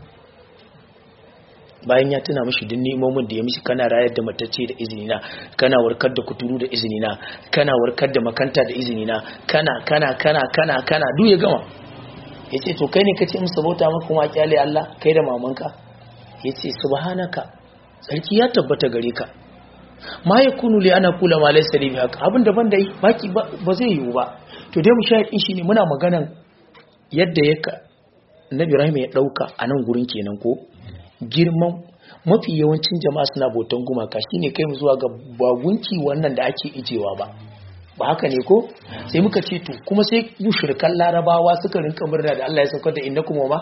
bayan ya tuna mashi duk nemomin da ya mishi kana rayar da matacce da izinina kana warkar da kuturu da izinina kana warkar da makanta da izinina kana kana kana kana kana duk ya gama yace to kai ne kace musu bauta maka kuma kyale Allah kai da mamanka yace subhanaka sarki ya tabbata gare ka ma yakunu li ana kula ma laysa li haka abin da ban da baki ba zai yiwu ba to dai mu shahidin shi ne muna maganan yadda ya Nabi Ibrahim ya dauka a nan gurin kenan ko girman mafi yawancin jama'a suna bautan gumaka shine kai mu zuwa ga bagunki wannan da ake ijewa ba ba haka ne ko sai muka ce to kuma sai mushrikan larabawa suka rinka murna da Allah ya saukar da innakum ma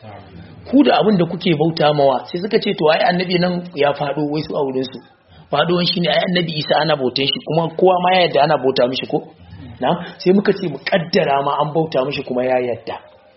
ku da abin da kuke bauta mawa sai suka ce to ai annabi nan ya fado wai su a wurin su faduwan shine ai annabi Isa ana bautan shi kuma kowa ma ya yarda ana bauta mishi ko na sai muka ce mu kaddara ma an bauta mishi kuma ya yarda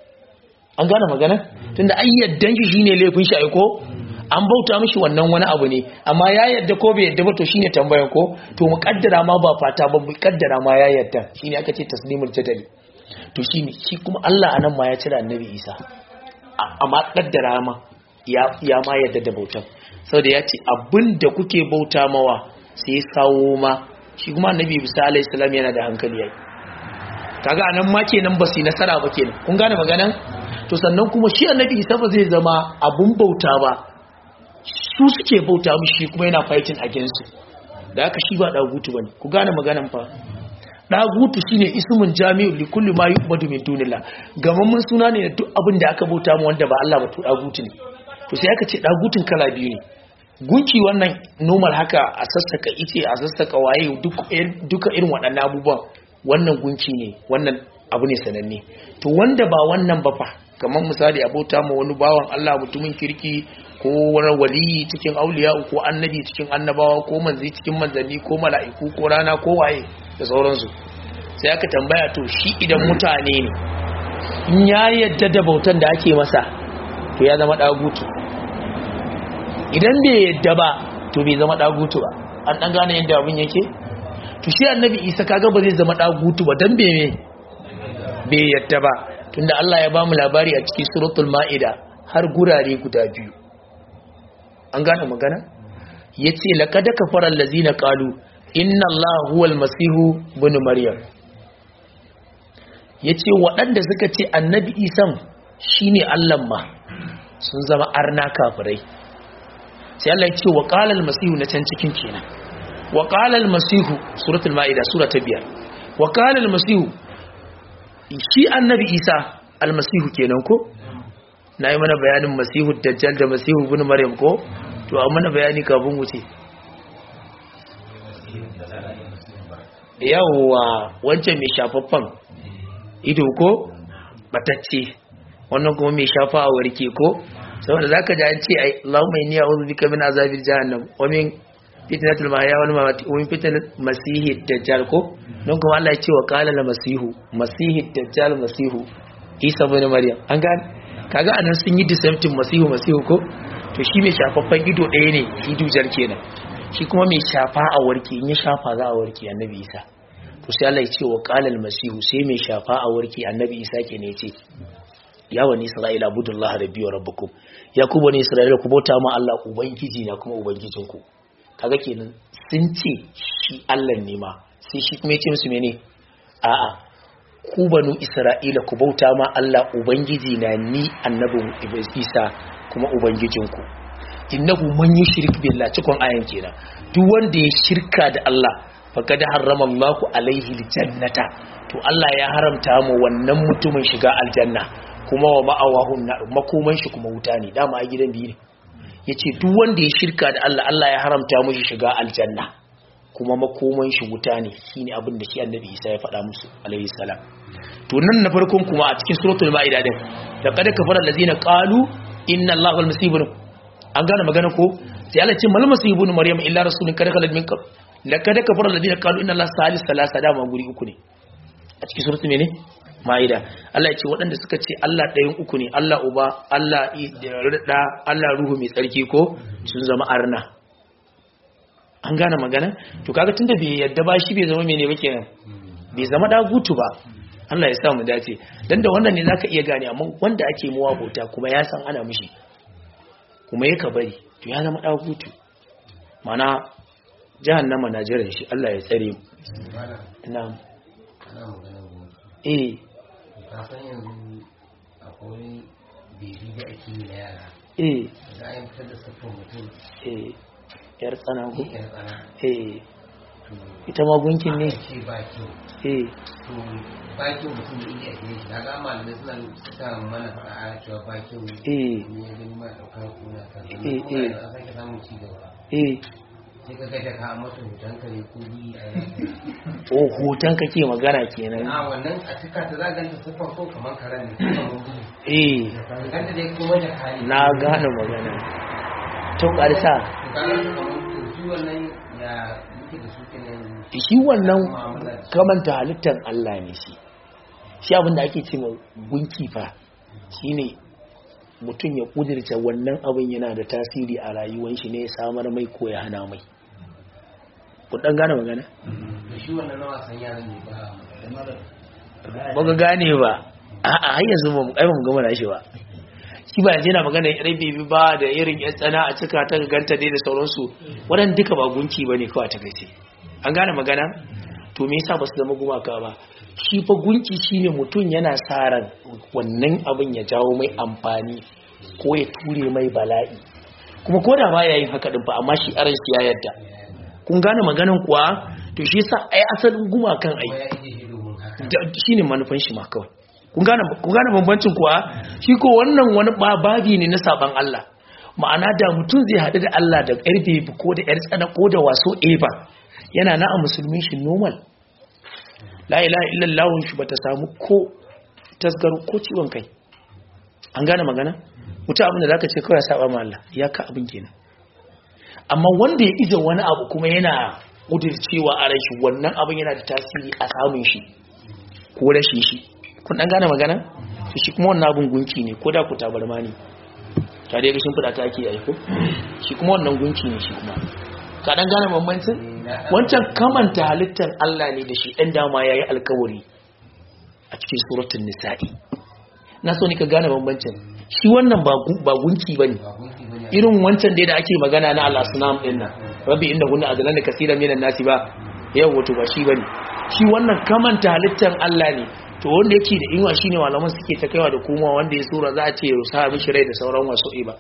an gane magana tunda ai yaddan shi shine laifin shi aiko an bauta mishi wannan wani abu ne amma ya yadda ko bai yadda ba to shine tambayan ko to mu kaddara ma ba fata ba mu kaddara ma ya yadda shine aka ce taslimul jadali to shine shi kuma Allah anan ma ya cira annabi Isa amma kaddara ma ya ya ma yadda da bautan saboda ya ce abinda kuke bauta mawa sai kawo ma shi kuma annabi Isa alayhi salam yana da hankali yayi kaga anan ma kenan ba su yi nasara ba kenan kun gane maganan to sannan kuma shi annabi isa ba zai zama abun bauta ba su suke bauta mishi kuma yana fighting against su da haka shi ba dagutu bane ku gane maganan fa dagutu shine ismun jami'u li kulli ma yu'badu min dunillah gamammun suna ne da duk abin da aka bauta mu wanda ba Allah ba to dagutu ne to sai aka ce dagutun kala biyu ne gunki wannan normal haka a sassaka ice a sassaka waye duka irin waɗannan abubuwan wannan gunki ne wannan abu ne sananne to wanda ba wannan ba fa kamar misali abota ma wani bawan Allah mutumin kirki ko wani waliyi cikin auliya ko annabi cikin annabawa ko manzi cikin manzanni ko mala'iku ko rana ko waye da sauransu sai aka tambaya to shi idan mutane ne in ya yadda da bautan da ake masa to ya zama dagutu idan bai yadda ba to bai zama dagutu ba an dan gane yadda abin yake to shi annabi isa kaga ba zai zama dagutu ba dan bai bai yadda ba tunda Allah ya bamu labari a cikin suratul ma'ida har gurare guda biyu an gane magana yace laqad kafara allazina qalu inna allaha huwal masihu ibn maryam yace waɗanda suka ce annabi isan shine Allah ma sun zama arna kafirai sai Allah ya ce wa qala al-masihu na can cikin kenan wa qala al-masihu suratul ma'ida sura ta biyar wa qala al-masihu shi annabi isa almasihu kenan ko na yi mana bayanin masihu dajjal da masihu bin maryam ko to a mana bayani kafin wuce yawwa wancan mai shafaffan ido ko batacce wannan kuma mai shafa a warke ko saboda zaka ji an ce ai Allahumma inni a'udhu bika min azabil jahannam wa min fitnatul mahya wal mamati wa min fitnatil masihid dajjal ko don kuma Allah ya ce wa qala la masihu masihid dajjal masihu Isa ibn Maryam an gane kaga anan sun yi disemptin masihu masihu ko to shi mai shafaffen ido ɗaya ne shi dujar kenan shi kuma mai shafa a warke in ya shafa za a warke annabi Isa to sai Allah ya ce wa qala al masihu sai mai shafa a warke annabi Isa ke ne ya ce ya wani isra'ila abudullah rabbi wa rabbukum ya ku bani isra'ila ku bauta ma Allah ubangiji na kuma ubangijinku kaga kenan sun ce shi Allah ne ma sai shi kuma yace musu mene a'a ku banu isra'ila ku bauta ma Allah ubangiji na ni annabin Isa kuma ubangijinku innahu man yushrik billah cikon ayan kenan duk wanda ya shirka da Allah faqad harrama Allahu alaihi aljannata to Allah ya haramta mu wannan mutumin shiga aljanna kuma wa ma'awahun makoman shi kuma wuta ne dama a gidan biyu ne ya ce duk wanda ya shirka da Allah Allah ya haramta mushi shiga aljanna kuma makoman shi wuta ne shi ne abin da shi annabi isa ya faɗa musu alaihi salam to nan na farkon kuma a cikin suratul ma'ida din da kada kafara allazina qalu inna allaha wal masih ibn an gane magana ko sai Allah ce mal masih ibn maryam illa rasulun kada kala min qabl la kada kafara allazina qalu inna allaha salis salasa dama guri uku ne a cikin suratul mene ma'ida Allah ya ce waɗanda suka ce Allah ɗayan uku ne Allah uba Allah da Allah ruhu mai tsarki ko sun zama arna an gane magana to kaga tunda bai yadda ba shi bai zama mene ba kenan bai zama dagutu ba Allah ya sa mu dace dan da wannan ne zaka iya gane amma wanda ake muwa bauta kuma ya san ana mishi kuma yaka bari to ya zama dagutu mana jahannama na jiran shi Allah ya tsare mu na'am eh kafin yanzu akwai bebi da ake yi na yara eh da ayin fitar da siffar mutum eh yar tsana ko yan tsana eh to ita ma gunkin ne aka ce ba kyau eh to ba kyau mutum da iya ake shi daga malamai suna suka mana faɗa a cewa ba kyau eh ne ya gani ma ɗaukar kuna kan Eh, kuma eh. yanzu an sake samun ci gaba eh sai ka gaja ka masa hoton ka ne ko bi a yanzu o hoton kake magana kenan a wannan a cika ta zaganta siffar ko kamar karen ne kamar gudu eh ganta dai kuma da hali na gane magana to karsa shi wannan ya muke da su kenan shi wannan mu'amala da kamanta halittar Allah ne shi shi abinda ake ce ma gunki fa shine mutum ya kudirce wannan abin yana da tasiri a rayuwar shi ne ya samar mai ko ya hana mai ku dan gane magana da shi wannan na wasan yaran ne ba ba ga gane ba a'a har yanzu ba mu kai ba mu gama da shi ba shi ba yanzu yana magana irin bebi ba da irin yan tsana a cika ta ganta dai da sauransu waɗanda duka ba gunki ba ne kawai ta gace an gane magana to me yasa ba su zama gumaka ba shi fa gunki shine mutum yana sa ran wannan abin ya jawo mai amfani ko ya ture mai bala'i kuma ko da ba yayin haka din fa amma shi aran shi ya yadda kun gane maganan kuwa to shi yasa ai asalin gumakan ai kuma ya ije shi domin haka da- shine manufan shi ma kawai kun gane kun gane bambancin kuwa shi ko wannan wani ba- babi ne na saban Allah ma'ana da mutum zai haɗu da Allah da yar bebi ko da yar tsana ko da waso eba yana na a musulmin shi normal la ilaha illallah shi bata samu ko tasgaro ko ciwon kai an gane magana mutum abin da zaka ce kawai ya saba ma Allah ya ka abin kenan amma wanda ya ije wani abu kuma yana kudircewa a rashi wannan abin yana da tasiri a samun shi ko rashin shi kun dan gane magana to shi kuma wannan abin gunki ne ko da ku tabarma ne ta dai gashin fada ta ake aiko shi kuma wannan gunki ne shi kuma ka dan gane bambancin wancan kamanta halittar Allah ne da shi dan dama yayi alkawari a cikin suratul nisa'i na so ni ka gane bambancin shi wannan ba gu- ba gunki bane ba gunki bane irin wancan dai da ake magana na al-asnam din nan rabbi inna kunna adlan kaseeran minan nasi ba yau wato ba shi bane shi wannan kamanta halittar Allah ne to wanda yake da inwa shine malaman suke ta kaiwa da komawa wanda ya sura za a ce rusa mishi rai da sauran wasu iba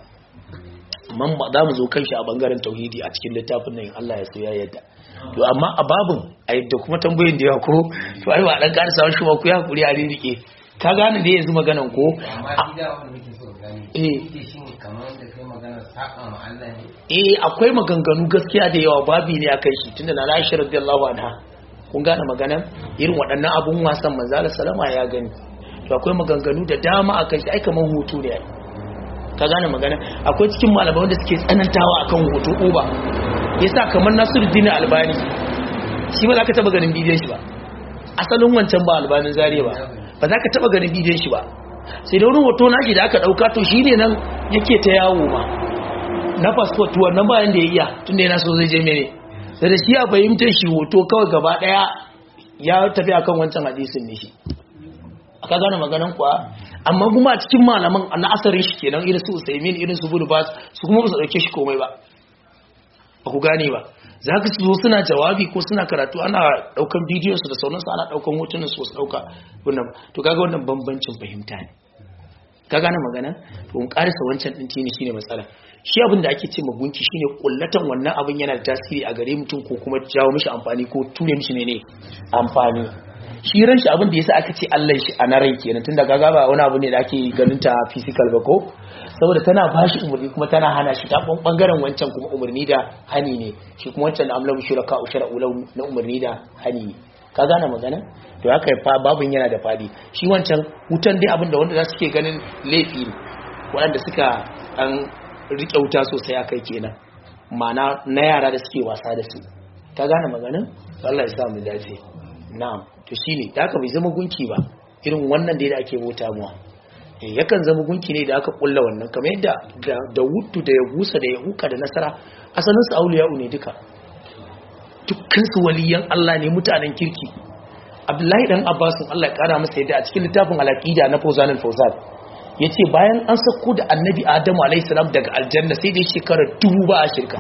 man ba za mu zo kan shi a bangaren tauhidi a cikin littafin nan in Allah ya so ya yadda to amma a babin a yadda kuma tambayoyin da yawa ko to ai ba dan ƙara samun shi ba ku ya hakuri a ririke ka gane da yanzu maganan ko amma shi da wanda muke so gani Eh. ita shi ne kamar da kai magana saka ma Allah ne eh akwai maganganu gaskiya da yawa babi ne akan shi tunda na Aisha radiyallahu anha kun gane maganan irin waɗannan abun wasan manzo Allah salama ya gani to akwai maganganu da dama akan shi ai kaman hutu ne ai ka gane magana akwai cikin malamai wanda suke tsanantawa akan hoto uba yasa kamar Nasiruddin Albani shi ba za ka taba ganin bidiyon shi ba asalin wancan ba albanin zariya ba ba za ka taba ganin bidiyon shi ba sai da wani hoto nashi da aka dauka to shi ne nan yake ta yawo ma na passport wannan bayan da ya iya tun da yana so zai je mene da da shi a fahimtar shi hoto kawai gaba daya ya tafi akan wancan hadisin ne shi aka gane maganan kuwa amma kuma a cikin malaman na asarin shi kenan irin su usaimin irin su bulbas su kuma ba su dauke shi komai ba ba ku gane ba za ka zo suna jawabi ko suna karatu ana daukan bidiyonsu da sauransu ana daukan hotunansu su dauka wannan to kaga wannan bambancin fahimta ne ka gane magana to mun karisa wancan din tini shine matsala shi abin da ake ce magunki shine kullatan wannan abin yana da tasiri a gare mutum ko kuma jawo mishi amfani ko ture mishi ne ne amfani shi ran shi abin da yasa aka ce Allah shi a rai kenan tunda kaga ba wani abu ne da ake ganin ta physical ba ko saboda tana bashi umarni kuma tana hana shi ta bangaren wancan kuma umarni da hani ne shi kuma wancan da amlamu shuraka ushara ulau na umarni da hani ne ka gane magana to haka fa babun yana da fadi shi wancan wutan dai abin da wanda za su ke ganin laifi ne waɗanda suka an riƙe wuta sosai a kai kenan ma'ana na yara da suke wasa da su ka gane magana Allah ya sa mu dace na'am to shine da haka bai zama gunki ba irin wannan da ake bauta muwa yakan zama gunki ne da aka kulla wannan kamar yadda da wutu da ya gusa da ya huka da nasara asalin su auliya'u ne duka dukkan su waliyan Allah ne mutanen kirki Abdullahi dan Abbas Allah ya kara masa yadda a cikin littafin al-aqida na Fawzan al-Fawzan yace bayan an sako da Annabi Adamu alayhi salam daga aljanna sai dai shekara dubu ba a shirka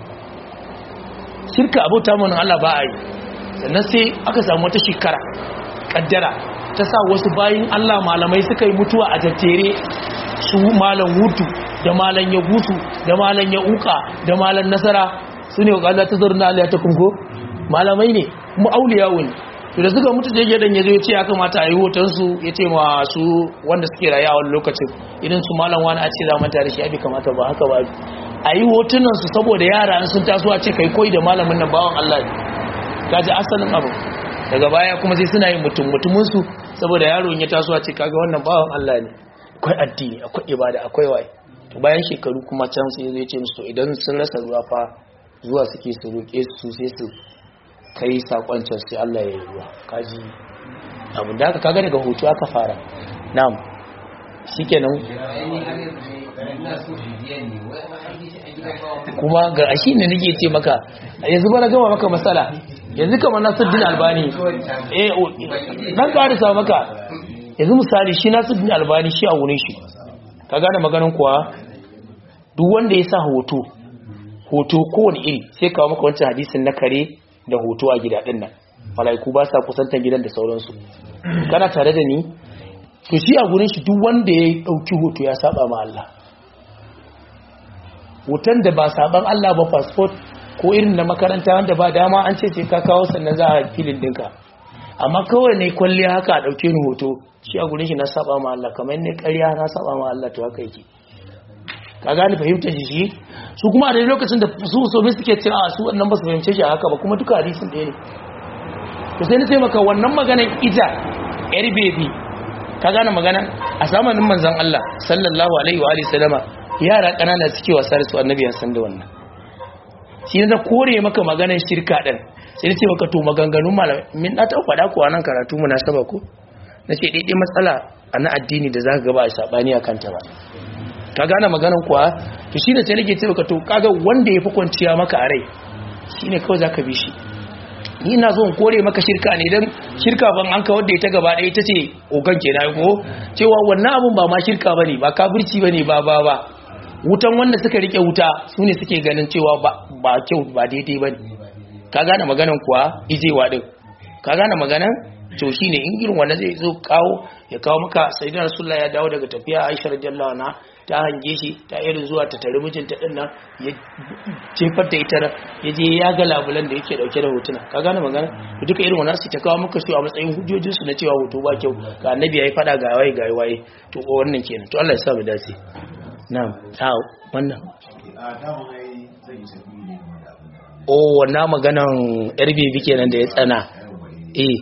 shirka abota mun Allah ba a yi sannan sai aka samu wata shekara kaddara ta sa wasu bayin Allah malamai suka yi mutuwa a tattere su malam hutu da malam ya gusu da malam ya uka da malam nasara su ne wakanda ta zarna Allah ta kunko malamai ne mu auliyawo ne to da suka mutu da gidan ya zo ya ce ya kamata a yi hotonsu ya ce masu wanda suke raye a wani lokacin idan su malam wani a ce za manta da shi abi kamata ba haka ba a yi hotunansu saboda yara sun taso a ce kai koyi da malamin nan bawan Allah ne kaji asalin abu daga baya kuma sai suna yin mutum mutuminsu saboda yaron ya taso a ce kaga wannan bawan Allah ne akwai addini akwai ibada akwai waye to bayan shekaru kuma can sai zai ce musu idan sun rasa ruwa fa zuwa suke su roƙe su sai su kai sakon can sai Allah ya yi ruwa kaji abin da aka kaga daga hoto aka fara na'am shikenan kuma ga ashi ne nake ce maka yanzu ba na gama maka matsala yanzu kamar Nasiruddin Albani eh dan karisa maka yanzu misali shi Nasiruddin Albani shi a wurin shi ka gane maganin kuwa duk wanda ya sa hoto hoto kowane iri sai kawo maka wancan hadisin na kare da hoto a gida din nan malaiku ba sa kusantar gidan da sauransu kana tare da ni to shi a gurin shi duk wanda ya dauki hoto ya saba ma Allah hoton da ba saban Allah ba passport ko irin na makaranta wanda ba dama an ce ce ka kawo sannan za a filin dinka amma kawai ne kwalliya haka a dauke ni hoto shi a gurin shi na saba ma Allah kamar ne ƙarya na saba ma Allah to haka yake ka gane fahimtar shi su kuma a lokacin da su so mai suke cewa su wannan ba su fahimce shi a haka ba kuma duka hadisin ɗaya ne to sai na ce maka wannan maganan ita yar bebi ka gane magana a zamanin manzon Allah sallallahu alaihi wa alihi sallama yara kanana suke wasa da su annabi ya san da wannan shi ne kore maka maganar shirka din sai na ce maka to maganganun malamai min na ta faɗa ko nan karatu mu na saba ko na ce daidai matsala a na addini da za ka gaba a sabani a kanta ba ka gane maganar kuwa to shi ne sai nake ce maka to kaga wanda ya fi kwanciya maka a rai shi ne kawai za ka bi shi ni na zo in kore maka shirka ne don shirka ban an kawar da ita gaba ɗaya ita ce ogan ke na ko cewa wannan abun ba ma shirka ba ne ba kafirci ba ne ba ba ba wutan wanda suka rike wuta su ne suke ganin cewa ba kyau ba daidai ba ne ka gane maganan kuwa ijewa ɗin ka gane maganan to shi ne in irin wanda zai zo kawo ya kawo maka sai da rasulullah ya dawo daga tafiya aisha radiyallahu anha ta hange shi ta irin zuwa ta tare mijinta din nan ya jefar da ita ya je ya ga labulan da yake dauke da hotuna ka gane magana to duka irin wannan su ta kawo maka su a matsayin hujjojin su na cewa hoto ba kyau ga annabi yayi fada ga waye ga waye to wannan kenan to Allah ya sa mu dace na'am ta wannan o wannan maganan yar bibi kenan da ya tsana eh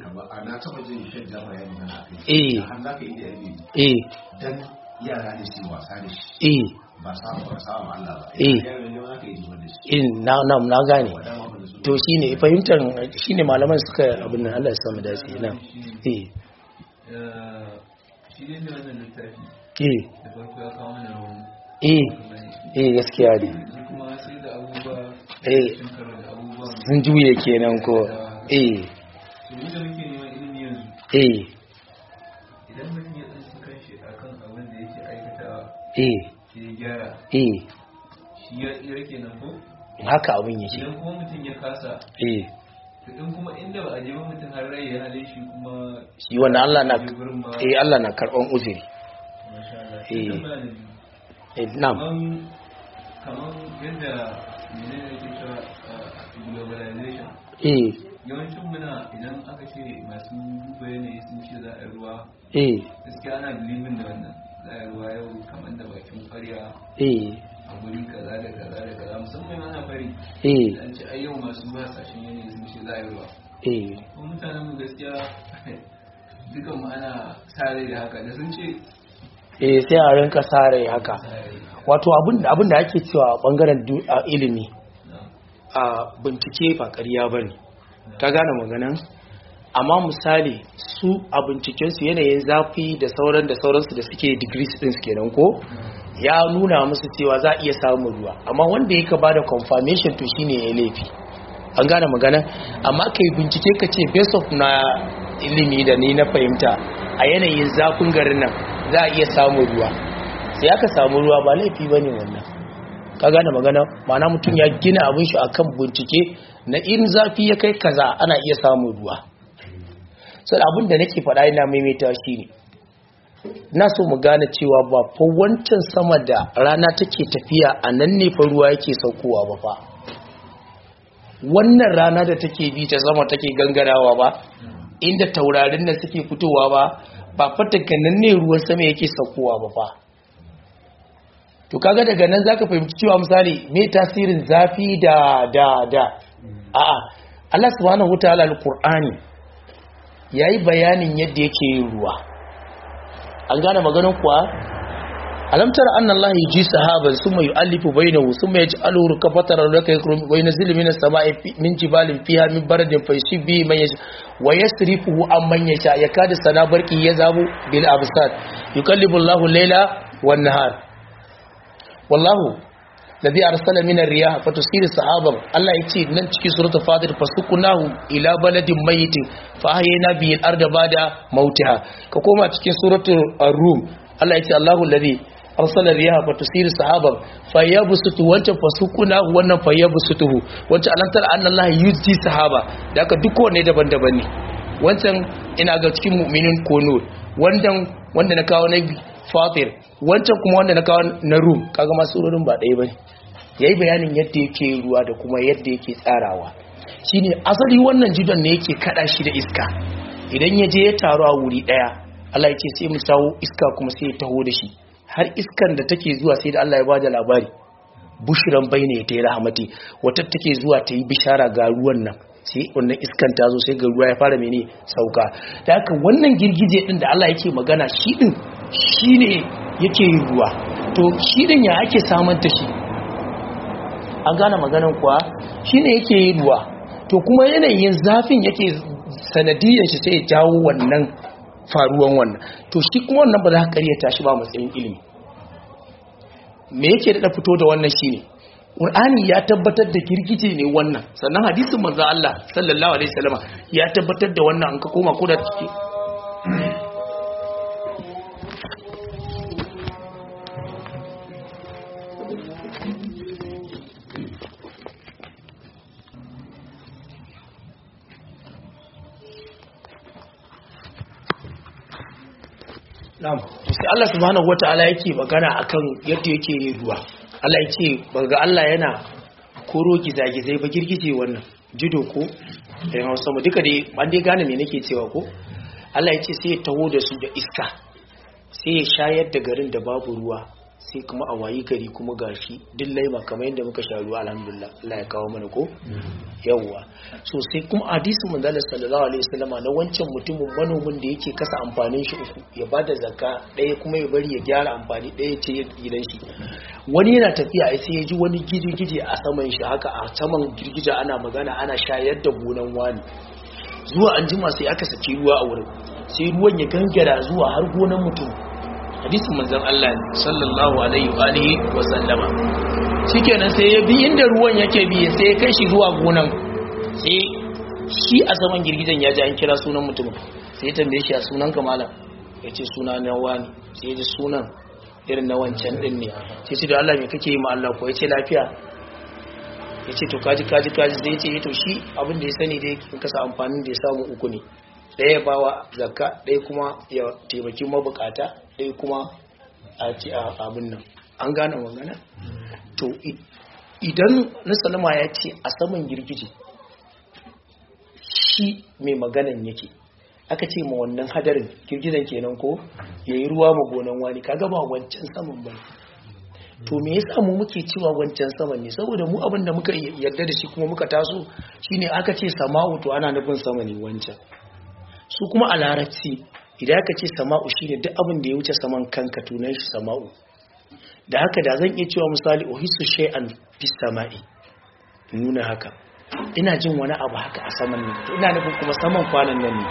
eh eh yara ne su wasa da shi eh ba samu ba samu Allah ba Eh. ya ne wani aka yi zuwa da shi in na na na gane wadama abin da su to shine fahimtar shine malaman suka abin nan Allah ya samu dace na eh shi ne da wannan littafi eh da farko ya kawo mana rawan eh eh gaskiya ne shi kuma sai da abubuwa eh sun karo da abubuwan sun juye kenan ko eh to mu da muke neman ilimi yanzu eh idan mutum ya tsanci kanshi akan abin da yake aikatawa eh sai ya gyara eh shi ya tsira kenan ko haka abin yake idan kuma mutum ya kasa eh to in kuma inda ba a je ba mutum har rai ya hale shi kuma shi wannan Allah na je gurin ma eh Allah na karban uzuri masha Allah eh. sai tambaya na biyu eh na'am kaman kaman yadda menene yake cewa uh, globalization eh yawancin muna idan aka ce masu duba yanayi sun ce za a yi ruwa eh gaskiya ana bilibin da wannan za a yi ruwa yau kamar da bakin kwarya eh a guri kaza da kaza da kaza musamman ana fari eh an ce ai yau masu hasashen yanayi sun ce za a yi ruwa eh kuma mutanen mu gaskiya dukan mu ana sare da haka da sun ce eh sai a rinka sare haka sare wato abin abin da ake cewa a bangaren du- a ilimi na a bincike ba ƙarya bane ka gane maganan amma misali su a bincikensu yanayin zafi da sauran da sauransu da suke degrees din su kenan ko ya nuna musu cewa za a iya samun ruwa amma wanda ya ka ba da confirmation to shine ya laifi an gane magana amma ka yi bincike ka ce based of na ilimi da ni na fahimta a yanayin zafin garin nan za a iya samun ruwa sai aka samu ruwa ba laifi ba ne wannan ka gane magana mana mutum ya gina abin shi akan bincike na in zafi ya kai kaza ana iya samun ruwa sai abin da nake faɗa ina maimaita shi ne na so mu gane cewa ba fa wancan sama da rana take tafiya a nan ne fa ruwa yake saukowa ba fa wannan rana da take bi ta sama take gangarawa ba inda taurarin nan suke fitowa ba ba fa daga nan ne ruwan sama yake saukowa ba fa to kaga daga nan zaka fahimci cewa misali me tasirin zafi da da da a'a Allah subhanahu wataala alqur'ani yayi bayanin yadda yake yin ruwa an gane maganar kuwa alam tara anna Allah yuji sahaban summa yu'allifu bainahu summa yaj'aluhu rukafatan laka yakrum wa yunzilu minas sama'i fi- min jibalin fiha min baradin faysibi man yasha wa yasrifuhu amman yasha yakadu sana barqi yazabu bil absar yuqallibu Allahu al-layla wan nahar wallahu ladhi arsala min ar-riyah fatusiru sahaban Allah yace nan cikin suratul fatir fasukunahu ila baladin mayyitin fa ahyayna bihi al-arda ba'da mautiha ka koma cikin suratul ar-rum Allah yace Allahu ladhi arsala ar-riyah fatusiru sahaban fayabsutu wancan fasukunahu wannan fayabsutuhu wancan alantar anna Allah yuzji sahaba da haka duk wanne daban-daban ne wancan ina ga cikin mu'minin kono wannan wanda na kawo na fatir wancan kuma wanda na kawo na rum kaga masu surorin ba ɗaya bane yayi bayanin yadda yake ruwa da kuma yadda yake tsarawa shine asali wannan jidon ne yake kada shi da iska idan ya je ya taru a wuri daya Allah ya ce sai mu sawo iska kuma sai ya taho da shi har iskan da take zuwa sai da Allah ya bada labari bushiran bayne ta yi rahmati wata take zuwa ta yi bishara ga ruwan nan sai wannan iskan ta zo sai ga ruwa ya fara mene sauka da haka wannan girgije din da Allah yake magana shi din shine yake yin ruwa to shi din ya ake samanta shi an gane maganan kuwa shine yake yin ruwa to kuma yanayin zafin yake sanadiyan shi sai ya jawo wannan faruwan wannan to shi kuma wannan ba za ka karyata shi ba matsayin ilimi me yake da fito da wannan shine Qur'ani ya tabbatar da girgije ne wannan sannan hadisin manzo Allah sallallahu alaihi wasallama ya tabbatar da wannan an ka koma ko da ciki Na'am. Sai Allah subhanahu wata'ala yake magana akan yadda yake yin ruwa. Allah yake baga Allah yana koro gizagizai ba girgije wannan jido ko da Hausa mu duka dai an dai gane me nake cewa ko Allah yace sai ya taho da su da iska. Sai ya shayar da garin da babu ruwa sai kuma a wayi gari kuma gashi duk laima kamar yadda muka sha ruwa alhamdulillah Allah ya kawo mana ko yawwa so sai kuma hadisin manzo sallallahu alaihi wasallama na wancan mutumin manomin da yake kasa amfanin shi uku ya bada zakka ɗaya kuma ya bari ya gyara amfani ɗaya ce gidan shi wani yana tafiya ai sai ya ji wani gije-gije a saman shi haka a saman girgija ana magana ana shayar da gonan wani zuwa an jima sai aka saki ruwa a wurin sai ruwan ya gangara zuwa har gonan mutum hadisin manzon Allah ne sallallahu alaihi wa alihi wa sallama shikenan sai ya bi inda ruwan yake bi sai ya kai shi zuwa gonan sai shi a saman girgijen ya ji an kira sunan mutumin sai ya tambaye shi a sunan ka malam ya ce suna na wani sai ya ji sunan irin na wancan din ne sai ce da Allah me kake yi ma Allah ko ya ce lafiya ya ce to kaji kaji kaji zai ce to shi abin da ya sani dai in kasa amfanin da ya samu uku ne ɗaya bawa zakka ɗaya kuma ya taimaki mabukata ɗaya kuma a ci a abin nan an gane magana to idan na salama ya ce a saman girgije shi mai maganan yake aka ce ma wannan hadarin girgizan kenan ko ya yi ruwa ma gonan wani kaga ba wancan saman ba to me yasa mu muke cewa wancan saman ne saboda mu abin da muka yarda da shi kuma muka taso shine aka ce sama'u to ana nufin sama ne wancan su kuma a larabci idan aka ce sama'u shine duk abin da ya wuce saman kanka tunan shi sama'u da haka da zan iya cewa misali uhisu shay'an fis sama'i nuna haka ina jin wani abu haka a saman ne to ina nufin kuma saman kwanan nan ne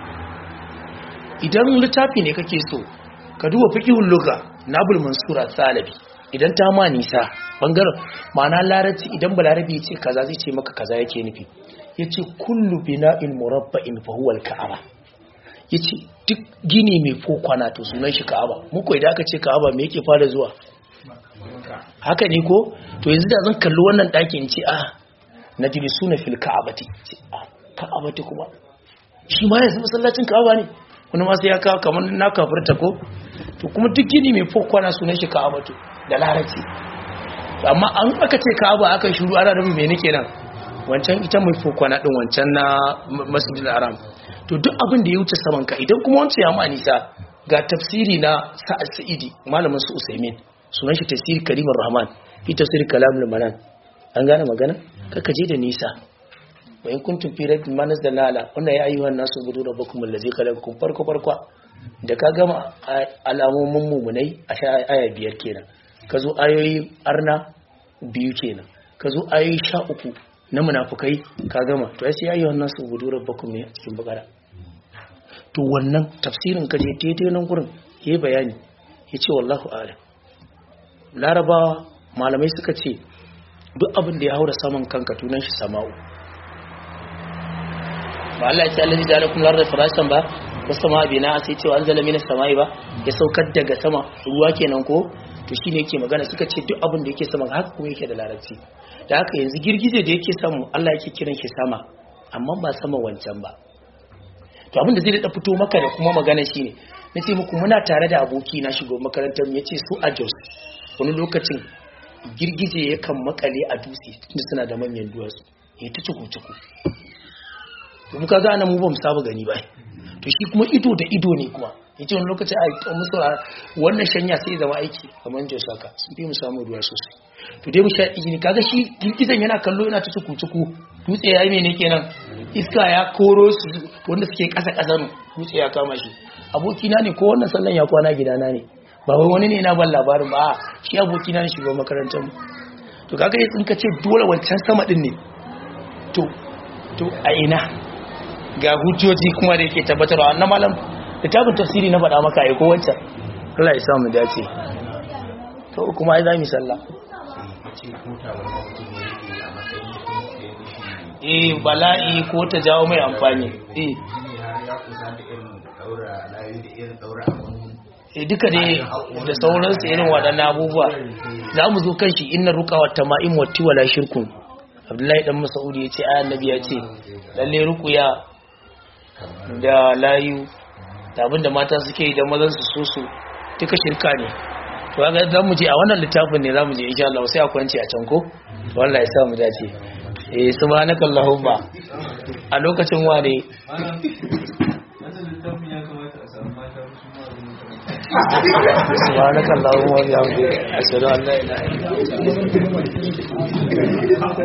idan littafi ne kake so ka duba fiqhul lugha nabul mansura salabi idan ta ma nisa bangaren ma'ana larabci idan balarabi ya ce kaza zai ce maka kaza yake nufi yace kullu bina'in murabba'in fa huwa al-ka'aba yace duk gini mai fokwana to sunan shi ka'aba muku idan aka ce ka'aba me yake fara zuwa haka ne ko to yanzu da zan kalli wannan ɗakin ce ah najlisuna fil ka'abati ce ah ka'abati kuma shi ma yanzu masallacin ka'aba ne wani ma sai ya kawo kamar na kafirta ko to kuma duk gini mai fokwana sunan shi ka'abatu da larabci amma an aka ce ka'aba aka shiru ana da mai nake nan wancan ita mai fokwana din wancan na masjidil haram to duk abin da ya wuce saman ka idan kuma wancan ya ma nisa ga tafsiri na sa'ad sa'idi malamin su usaimin sunan shi tafsir karimar rahman fi tafsir kalamul manan an gane magana kaka je da nisa wa in kuntum fi rabbin manas da lala wannan ya ayyuhan nasu budu rabbakum allazi khalaqakum farko farko da ka gama alamomin mumunai a sha aya biyar kenan ka zo ayoyi arna biyu kenan ka zo ayoyi sha uku na munafukai ka gama to ya sai ayyuhan nasu budu rabbakum ne a cikin bakara to wannan tafsirin ka je daidai nan gurin yayi bayani yace wallahu a'lam larabawa malamai suka ce duk abin da ya haura saman kanka tunan shi sama'u ba Allah ya ce Allah ya lakum larda firashan ba wasu sama bina sai cewa an zala minas sama'i ba ya saukar daga sama ruwa kenan ko to shine yake magana suka ce duk abin da yake sama haka kuma yake da larabci da haka yanzu girgije da yake samu Allah yake kiran shi sama amma ba sama wancan ba to abin da zai da fito maka da kuma magana shine nace muku muna tare da aboki na shigo makarantar mu yace su a Jos wani lokacin girgije yakan makale a dutse tunda suna da manyan duwatsu ya ta ciku ciku to muka ga nan mu ba mu saba gani ba to shi kuma ido da ido ne kuma yace wani lokacin a to musu wannan shanya sai zama aiki kamar Jos haka sun fi mu samu ruwa sosai to dai mu sha izini kaga shi girgizan yana kallo yana ta ciku ciku dutse yayi mene kenan iska ya koro su wanda suke kasa kasa dutse ya kama shi abokina ne ko wannan sallan ya kwana gidana ne ba wai wani ne na ban labarin ba shi abokina ne shugaban makarantar mu to kaga in ka ce dole wancan sama din ne to to a ina ga hujjoji kuma da yake tabbatarwa annan malam littafin tafsiri na faɗa maka ai ko wancan Allah ya samu dace to kuma ai za mu sallah eh bala'i ko ta jawo mai amfani eh e duka dai da sauransu irin waɗannan abubuwa za mu zo kan shi inna ruka wa tama'im wa tiwala shirkun abdullahi dan masaudi ya ce ayan nabi ya ce lalle rukuya da layu da abinda mata suke yi da mazan su so su duka shirka ne to ga za mu je a wannan littafin ne za mu je insha Allah sai a kwanci a can ko wallahi sa mu dace eh subhanaka allahumma a lokacin wane wannan littafin ya kamata a samu mata su ma abin da subhanakallahumma wa bihamdika ashhadu an la ilaha illa anta